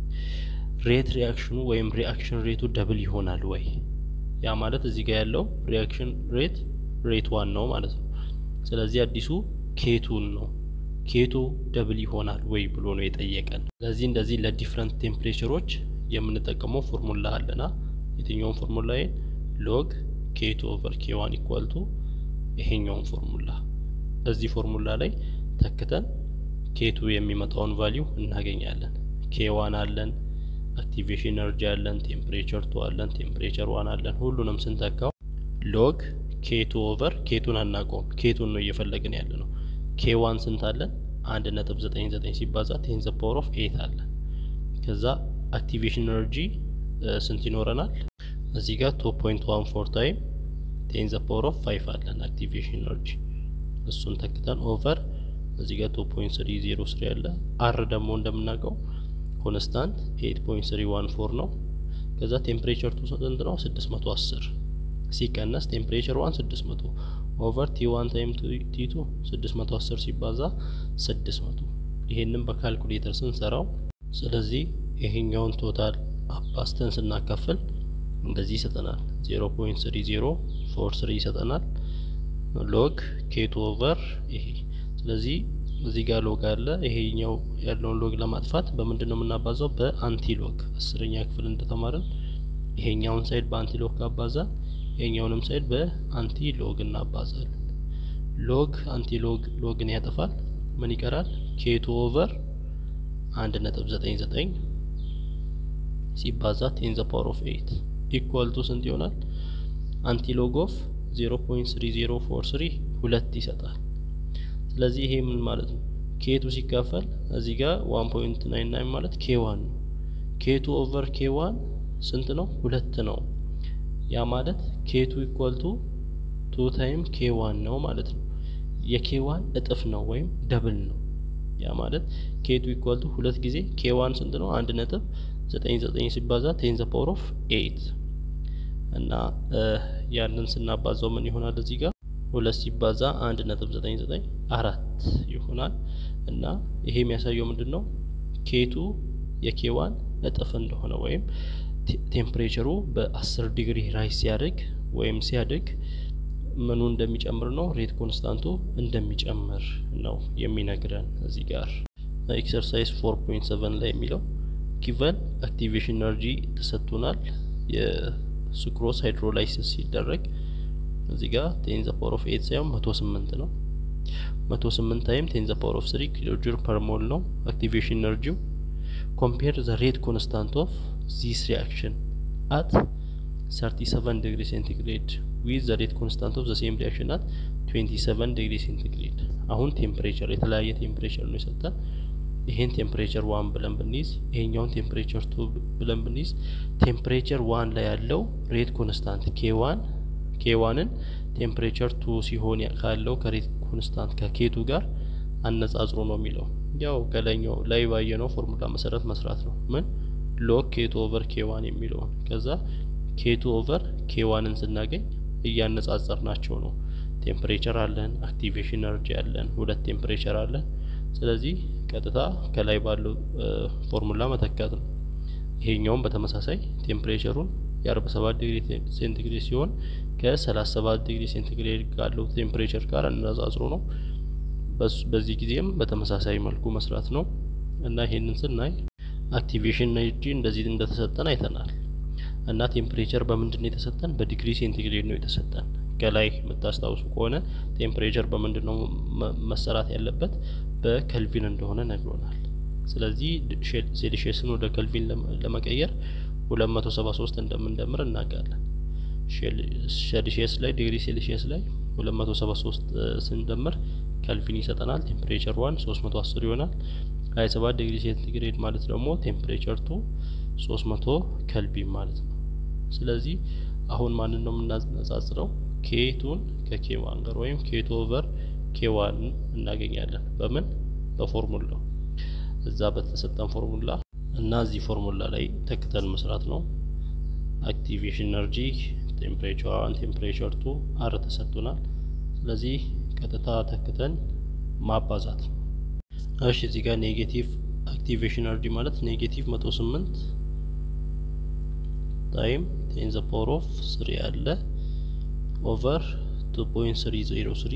ሬት ሪአክሽኑ ወይም ሪአክሽን ሬቱ ደብል ይሆናል ወይ? ያ ማለት እዚህ ጋር ያለው ሪአክሽን ሬት ሬት ዋን ነው ማለት ነው። ስለዚህ አዲሱ ኬቱን ነው ኬቱ ደብል ይሆናል ወይ ብሎ ነው የጠየቀን። ስለዚህ እንደዚህ ለዲፍረንት ቴምፕሬቸሮች የምንጠቀመው ፎርሙላ አለና የትኛውን ፎርሙላ ሎግ ኬቱ ኦቨር ኬ ዋን ኢኳል ቱ ይሄኛውን ፎርሙላ እዚህ ፎርሙላ ላይ ተክተን ኬቱ የሚመጣውን ቫሊዩ እናገኛለን። ኬ ዋን አለን፣ አክቲቬሽን ኤነርጂ አለን፣ ቴምፕሬቸር ቱ አለን፣ ቴምፕሬቸር ዋን አለን። ሁሉንም ስንተካው ሎግ ኬቱ ኦቨር ኬቱን አናውቀውም፣ ኬቱን ነው እየፈለግን ያለ ነው። ኬ ዋን ስንት አለን? አንድ ነጥብ ዘጠኝ ዘጠኝ ሲባዛ ቴን ዘ ፓወር ኦፍ ኤት አለን። ከዛ አክቲቬሽን ኤነርጂ ስንት ይኖረናል? እዚህ ጋር ቱ ፖይንት ዋን ፎር ታይም ቴን ዘ ፓወር ኦፍ ፋይቭ አለን አክቲቬሽን ኤነርጂ እሱን ተክተን ኦቨር እዚህ ጋር ቱ ፖይንት ስሪ ዜሮ ስሪ አለ። አር ደግሞ እንደምናውቀው ኮንስታንት ኤት ፖይንት ስሪ ዋን ፎር ነው። ከዛ ቴምፕሬቸር ቱ ስንት ነው? ስድስት መቶ አስር ሲቀነስ ቴምፕሬቸር ዋን ስድስት መቶ ኦቨር ቲ ዋን ታይም ቲ ቱ ስድስት መቶ አስር ሲባዛ ስድስት መቶ ይሄንን በካልኩሌተር ስንሰራው ስለዚህ ይሄኛውን ቶታል አባስተን ስናካፍል እንደዚህ ይሰጠናል። ዜሮ ፖይንት ስሪ ዜሮ ፎር ስሪ ይሰጠናል። ሎግ ኬቱ ኦቨር ይሄ ስለዚህ እዚህ ጋር ሎግ አለ። ይሄኛው ያለውን ሎግ ለማጥፋት በምንድን ነው የምናባዛው? በአንቲ ሎግ አስረኛ ክፍል እንደተማርን ይሄኛውን ሳይድ በአንቲ ሎግ ካባዛን ይሄኛውንም ሳይድ በአንቲ ሎግ እናባዛለን። ሎግ አንቲ ሎግ ሎግን ያጠፋል። ምን ይቀራል? ኬቱ ኦቨር አንድ ነጥብ ዘጠኝ ዘጠኝ ሲባዛ ቴን ዘ ፓወር ኦፍ ኤይት ኢኳል ቱ ስንት ይሆናል? አንቲ ሎግ ኦፍ ዜሮ ፖይንት ስሪ ዜሮ ፎር ስሪ ሁለት ይሰጣል። ስለዚህ ይሄ ምን ማለት ነው? ኬቱ ሲካፈል እዚህ ጋር ዋን ፖይንት ናይን ናይን ማለት ኬ ዋን ነው። ኬቱ ኦቨር ኬ ዋን ስንት ነው? ሁለት ነው። ያ ማለት ኬቱ ኢኳል ቱ ቱ ታይም ኬ ዋን ነው ማለት ነው። የኬ ዋን እጥፍ ነው ወይም ደብል ነው። ያ ማለት ኬቱ ኢኳል ቱ ሁለት ጊዜ ኬ ዋን ስንት ነው? አንድ ነጥብ ዘጠኝ ዘጠኝ ሲባዛ ቴን ዘ ፓወር ኦፍ ኤይት እና ያንን ስናባዛው ምን ይሆናል? እዚህ ጋር ሁለት ሲባዛ አንድ ነጥብ ዘጠኝ ዘጠኝ አራት ይሆናል። እና ይሄ የሚያሳየው ምንድን ነው? ኬቱ የኬዋን እጥፍ እንደሆነ ወይም ቴምፕሬቸሩ በአስር ዲግሪ ራይስ ሲያድግ ወይም ሲያድግ ምኑ እንደሚጨምር ነው። ሬት ኮንስታንቱ እንደሚጨምር ነው የሚነግረን እዚህ ጋር ኤክሰርሳይዝ ፎር ፖይንት ሰቨን ላይ የሚለው ጊቨን አክቲቬሽን ኤነርጂ ተሰጥቶናል። የሱክሮስ ሃይድሮላይሲስ ሲደረግ እዚህ ጋር ቴን ዘ ፓወር ኦፍ ኤት ሳይሆን መቶ ስምንት ነው። መቶ ስምንት ታይም ቴን ዘ ፓወር ኦፍ ስሪ ኪሎ ጁል ፐር ሞል ነው አክቲቬሽን ኤነርጂው። ኮምፔር ዘ ሬት ኮንስታንት ኦፍ ዚስ ሪያክሽን አት 37 ዲግሪ ሴንቲግሬድ ዊዝ ዘ ሬት ኮንስታንት ኦፍ ዘ ሴም ሪያክሽን አት 27 ዲግሪ ሴንቲግሬድ። አሁን ቴምፕሬቸር የተለያየ ቴምፕሬቸር ነው የሰጠን። ይሄን ቴምፕሬቸር ዋን ብለን ብንይዝ ይሄኛውን ቴምፕሬቸር ቱ ብለን ብንይዝ ቴምፕሬቸር ዋን ላይ ያለው ሬት ኮንስታንት ኬ ዋን ኬ ዋንን ቴምፕሬቸር ቱ ሲሆን ካለው ከሬት ኮንስታንት ከኬቱ ጋር አነጻጽሮ ነው የሚለው። ያው ከላይኛው ላይ ባየነው ፎርሙላ መሰረት መስራት ነው። ምን ሎግ ኬቱ ኦቨር ኬ ዋን የሚለውን ከዛ ኬቱ ኦቨር ኬ ዋንን ስናገኝ እያነጻጸር ናቸው ነው። ቴምፕሬቸር አለን፣ አክቲቬሽን ኤነርጂ አለን፣ ሁለት ቴምፕሬቸር አለን። ስለዚህ ቀጥታ ከላይ ባለው ፎርሙላ መተካት ነው። ይሄኛውም በተመሳሳይ ቴምፕሬቸሩን የአርባ ሰባት ዲግሪ ሴንቲግሬድ ሲሆን ከሰላሳ ሰባት ዲግሪ ሴንቲግሬድ ካለው ቴምፕሬቸር ጋር አነጻጽሮ ነው። በዚህ ጊዜም በተመሳሳይ መልኩ መስራት ነው እና ይሄንን ስናይ አክቲቬሽን ኤነርጂ እንደዚህ እንደተሰጠን አይተናል። እና ቴምፕሬቸር በምንድን ነው የተሰጠን? በዲግሪ ሴንቲግሬድ ነው የተሰጠን። ከላይ የምታስታውሱ ከሆነ ቴምፕሬቸር በምንድን ነው መሰራት ያለበት? በከልቪን እንደሆነ ነግሮናል። ስለዚህ ሴልሺየስን ወደ ከልቪን ለመቀየር 273 እንደምንደምር እናውቃለን። ሴልሺየስ ላይ ዲግሪ ሴልሺየስ ላይ 273 ስንደምር ከልቪን ይሰጠናል። ቴምፕሬቸር ዋን 310 ይሆናል። 27 ዲግሪ ሴንቲግሬድ ማለት ደግሞ ቴምፕሬቸር ቱ 300 ከልቪን ማለት ነው። ስለዚህ አሁን ማንን ነው የምናነጻጽረው? ኬቱን ከኬዋን ጋር ወይም ኬቱ ኦቨር ኬዋን እናገኛለን። በምን በፎርሙላው እዛ በተሰጠን ፎርሙላ እና እዚህ ፎርሙላ ላይ ተክተን መስራት ነው። አክቲቬሽን ኤነርጂ ቴምፕሬቸር ዋን ቴምፕሬቸር ቱ አር ተሰጥቶናል። ስለዚህ ቀጥታ ተክተን ማባዛት ነው። እሺ እዚህ ጋር ኔጌቲቭ አክቲቬሽን ኤነርጂ ማለት ኔጌቲቭ መቶ ስምንት ታይም ቴን ዘ ፓወር ኦፍ ስሪ አለ ኦቨር ቱ ፖይንት ስሪ ዜሮ ስሪ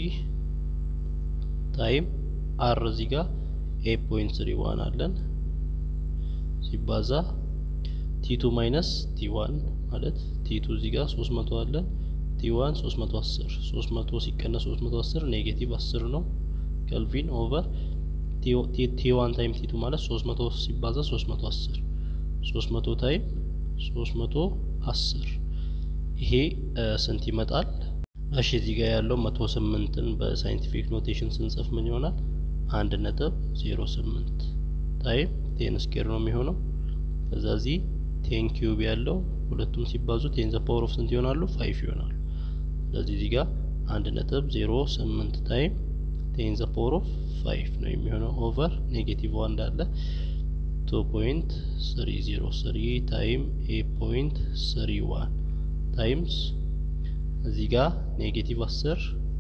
ታይም አር እዚህ ጋር ኤ ፖይንት ስሪ ዋን አለን ሲባዛ ቲቱ ማይነስ ቲ ዋን ማለት ቲቱ እዚህ ጋር ሶስት መቶ አለን ቲ ዋን ሶስት መቶ አስር ሶስት መቶ ሲቀነስ ሶስት መቶ አስር ኔጌቲቭ አስር ነው ከልቪን ኦቨር ቲ ዋን ታይም ቲቱ ማለት ሶስት መቶ ሲባዛ ሶስት መቶ አስር ሶስት መቶ ታይም ሶስት መቶ አስር ይሄ ስንት ይመጣል? እሺ እዚህ ጋር ያለው መቶ ስምንትን በሳይንቲፊክ ኖቴሽን ስንጽፍ ምን ይሆናል? አንድ ነጥብ ዜሮ ስምንት ታይም ቴን ስኬር ነው የሚሆነው። ከዛ እዚህ ቴን ኪዩብ ያለው ሁለቱም ሲባዙ ቴን ዘ ፓወር ኦፍ ስንት ይሆናሉ? ፋይቭ ይሆናሉ። ስለዚህ እዚህ ጋር አንድ ነጥብ ዜሮ ስምንት ታይም ቴን ዘ ፓወር ኦፍ ፋይቭ ነው የሚሆነው ኦቨር ኔጌቲቭ ዋን እንዳለ ቱ ፖይንት ስሪ ዜሮ ስሪ ታይም ኤ ፖይንት ስሪ ዋን ታይምስ እዚህ ጋር ኔጌቲቭ አስር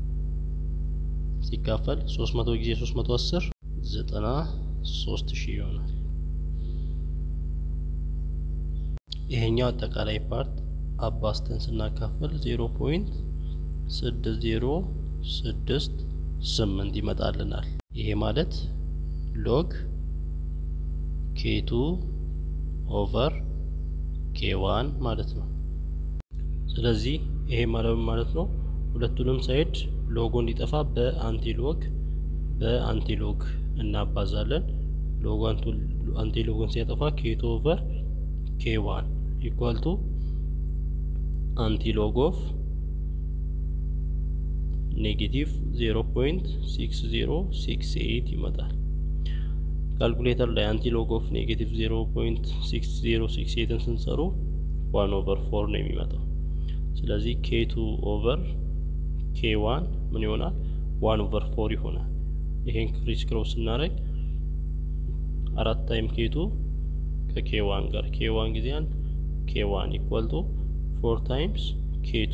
ሲካፈል ሶስት መቶ ጊዜ ሶስት መቶ አስር ዘጠና ሶስት ሺህ ይሆናል። ይሄኛው አጠቃላይ ፓርት አባስተን ስናካፍል ዜሮ ፖይንት ስድስት ዜሮ ስድስት ስምንት ይመጣልናል። ይሄ ማለት ሎግ ኬቱ ኦቨር ኬዋን ማለት ነው። ስለዚህ ይሄ ማለት ማለት ነው ሁለቱንም ሳይድ ሎጎ እንዲጠፋ በአንቲሎግ በአንቲሎግ እናባዛለን። ሎጎ አንቲሎግን ሲያጠፋ ኬቱ ኦቨር ኬዋን ኢኳል ቱ አንቲሎግ ኦፍ ኔጌቲቭ 0.6068 ይመጣል። ካልኩሌተር ላይ አንቲሎግ ኦፍ ኔጌቲቭ 0.6068ን ስንሰሩ ዋን ኦቨር ፎር ነው የሚመጣው። ስለዚህ ኬቱ ኦቨር ኬዋን ምን ይሆናል? ዋን ኦቨር ፎር ይሆናል። ይሄን ክሪስ ክሮስ ስናደርግ አራት ታይም ኬቱ ከኬዋን ጋር ኬዋን ጊዜ አንድ ኬዋን ኢኳል ቱ ፎር ታይምስ ኬቱ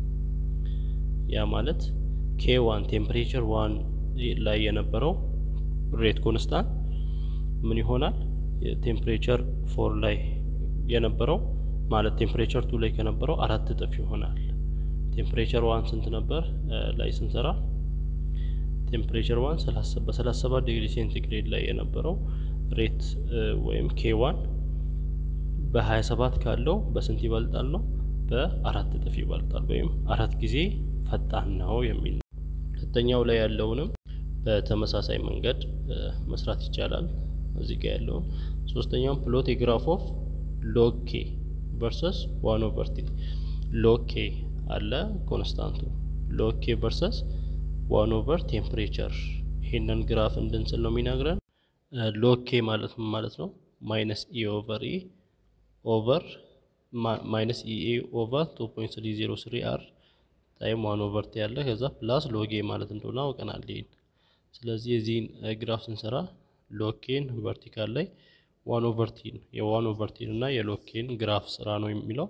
ያ ማለት ኬዋን ቴምፕሬቸር ዋን ላይ የነበረው ሬት ኮንስታንት ምን ይሆናል? ቴምፕሬቸር ፎር ላይ የነበረው ማለት ቴምፕሬቸር ቱ ላይ ከነበረው አራት እጥፍ ይሆናል። ቴምፕሬቸር ዋን ስንት ነበር ላይ ስንሰራ ቴምፕሬቸር ዋን በሰላሳ ሰባት ዲግሪ ሴንቲግሬድ ላይ የነበረው ሬት ወይም ኬዋን በሀያ ሰባት ካለው በስንት ይበልጣል ነው በአራት እጥፍ ይበልጣል ወይም አራት ጊዜ ፈጣን ነው የሚል ነው። ሁለተኛው ላይ ያለውንም በተመሳሳይ መንገድ መስራት ይቻላል። እዚህ ጋር ያለውን ሶስተኛውን ፕሎት የግራፍ ኦፍ ሎግ ኬ ቨርሰስ ዋን ኦቨር ቲ ሎግ ኬ አለ ኮንስታንቱ ሎግ ኬ ቨርሰስ ዋን ኦቨር ቴምፕሬቸር ይሄንን ግራፍ እንድንስል ነው የሚነግረን። ሎግ ኬ ማለት ምን ማለት ነው? ማይነስ ኢ ኦቨር ኢ ኦቨር ማይነስ ኢኤ ኦቨር ቱ ፖይንት ስሪ ዜሮ ስሪ አር ታይም ዋን ኦቨር ቲ ያለ ከዛ ፕላስ ሎጌ ማለት እንደሆነ አውቀናል። ይሄን ስለዚህ የዚህን ግራፍ ስንሰራ ሎኬን ቨርቲካል ላይ ዋን ኦቨር ቲን የዋን ኦቨር ቲን እና የሎኬን ግራፍ ስራ ነው የሚለው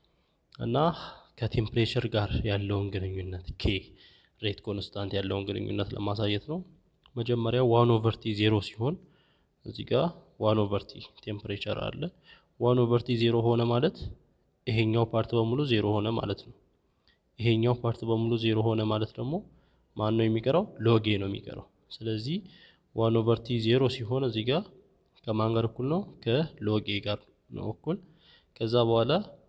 እና ከቴምፕሬቸር ጋር ያለውን ግንኙነት ኬ ሬት ኮንስታንት ያለውን ግንኙነት ለማሳየት ነው። መጀመሪያ ዋን ኦቨር ቲ ዜሮ ሲሆን እዚህ ጋር ዋን ኦቨር ቲ ቴምፕሬቸር አለ። ዋን ኦቨር ቲ ዜሮ ሆነ ማለት ይሄኛው ፓርት በሙሉ ዜሮ ሆነ ማለት ነው። ይሄኛው ፓርት በሙሉ ዜሮ ሆነ ማለት ደግሞ ማን ነው የሚቀረው? ሎጌ ነው የሚቀረው። ስለዚህ ዋን ኦቨር ቲ ዜሮ ሲሆን እዚህ ጋር ከማን ጋር እኩል ነው? ከሎጌ ጋር ነው እኩል። ከዛ በኋላ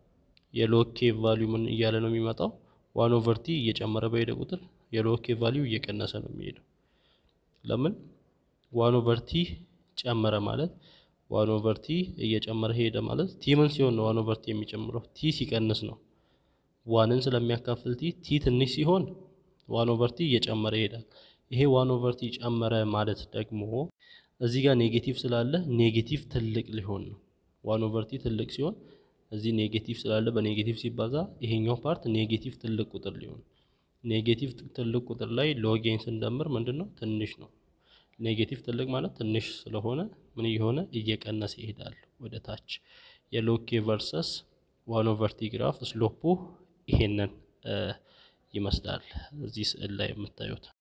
የሎኬ ቫሊዩ ምን እያለ ነው የሚመጣው? ዋን ኦቨር ቲ እየጨመረ በሄደ ቁጥር የሎኬ ቫሊዩ እየቀነሰ ነው የሚሄደው። ለምን? ዋን ኦቨር ቲ ጨመረ ማለት ዋን ኦቨር ቲ እየጨመረ ሄደ ማለት ቲ ምን ሲሆን ነው ዋን ኦቨር ቲ የሚጨምረው? ቲ ሲቀንስ ነው። ዋንን ስለሚያካፍል ቲ ቲ ትንሽ ሲሆን ዋን ኦቨር ቲ እየጨመረ ይሄዳል። ይሄ ዋን ኦቨር ቲ ጨመረ ማለት ደግሞ እዚህ ጋር ኔጌቲቭ ስላለ ኔጌቲቭ ትልቅ ሊሆን ነው። ዋን ኦቨር ቲ ትልቅ ሲሆን እዚህ ኔጌቲቭ ስላለ በኔጌቲቭ ሲባዛ ይሄኛው ፓርት ኔጌቲቭ ትልቅ ቁጥር ሊሆን ኔጌቲቭ ትልቅ ቁጥር ላይ ሎጌን ስንደምር ምንድን ነው ትንሽ ነው። ኔጌቲቭ ትልቅ ማለት ትንሽ ስለሆነ ምን እየሆነ እየቀነሰ ይሄዳል ወደ ታች። የሎኬ ቨርሰስ ዋን ኦቨር ቲ ግራፍ ስሎፑ ይሄንን ይመስላል እዚህ ስዕል ላይ የምታዩት።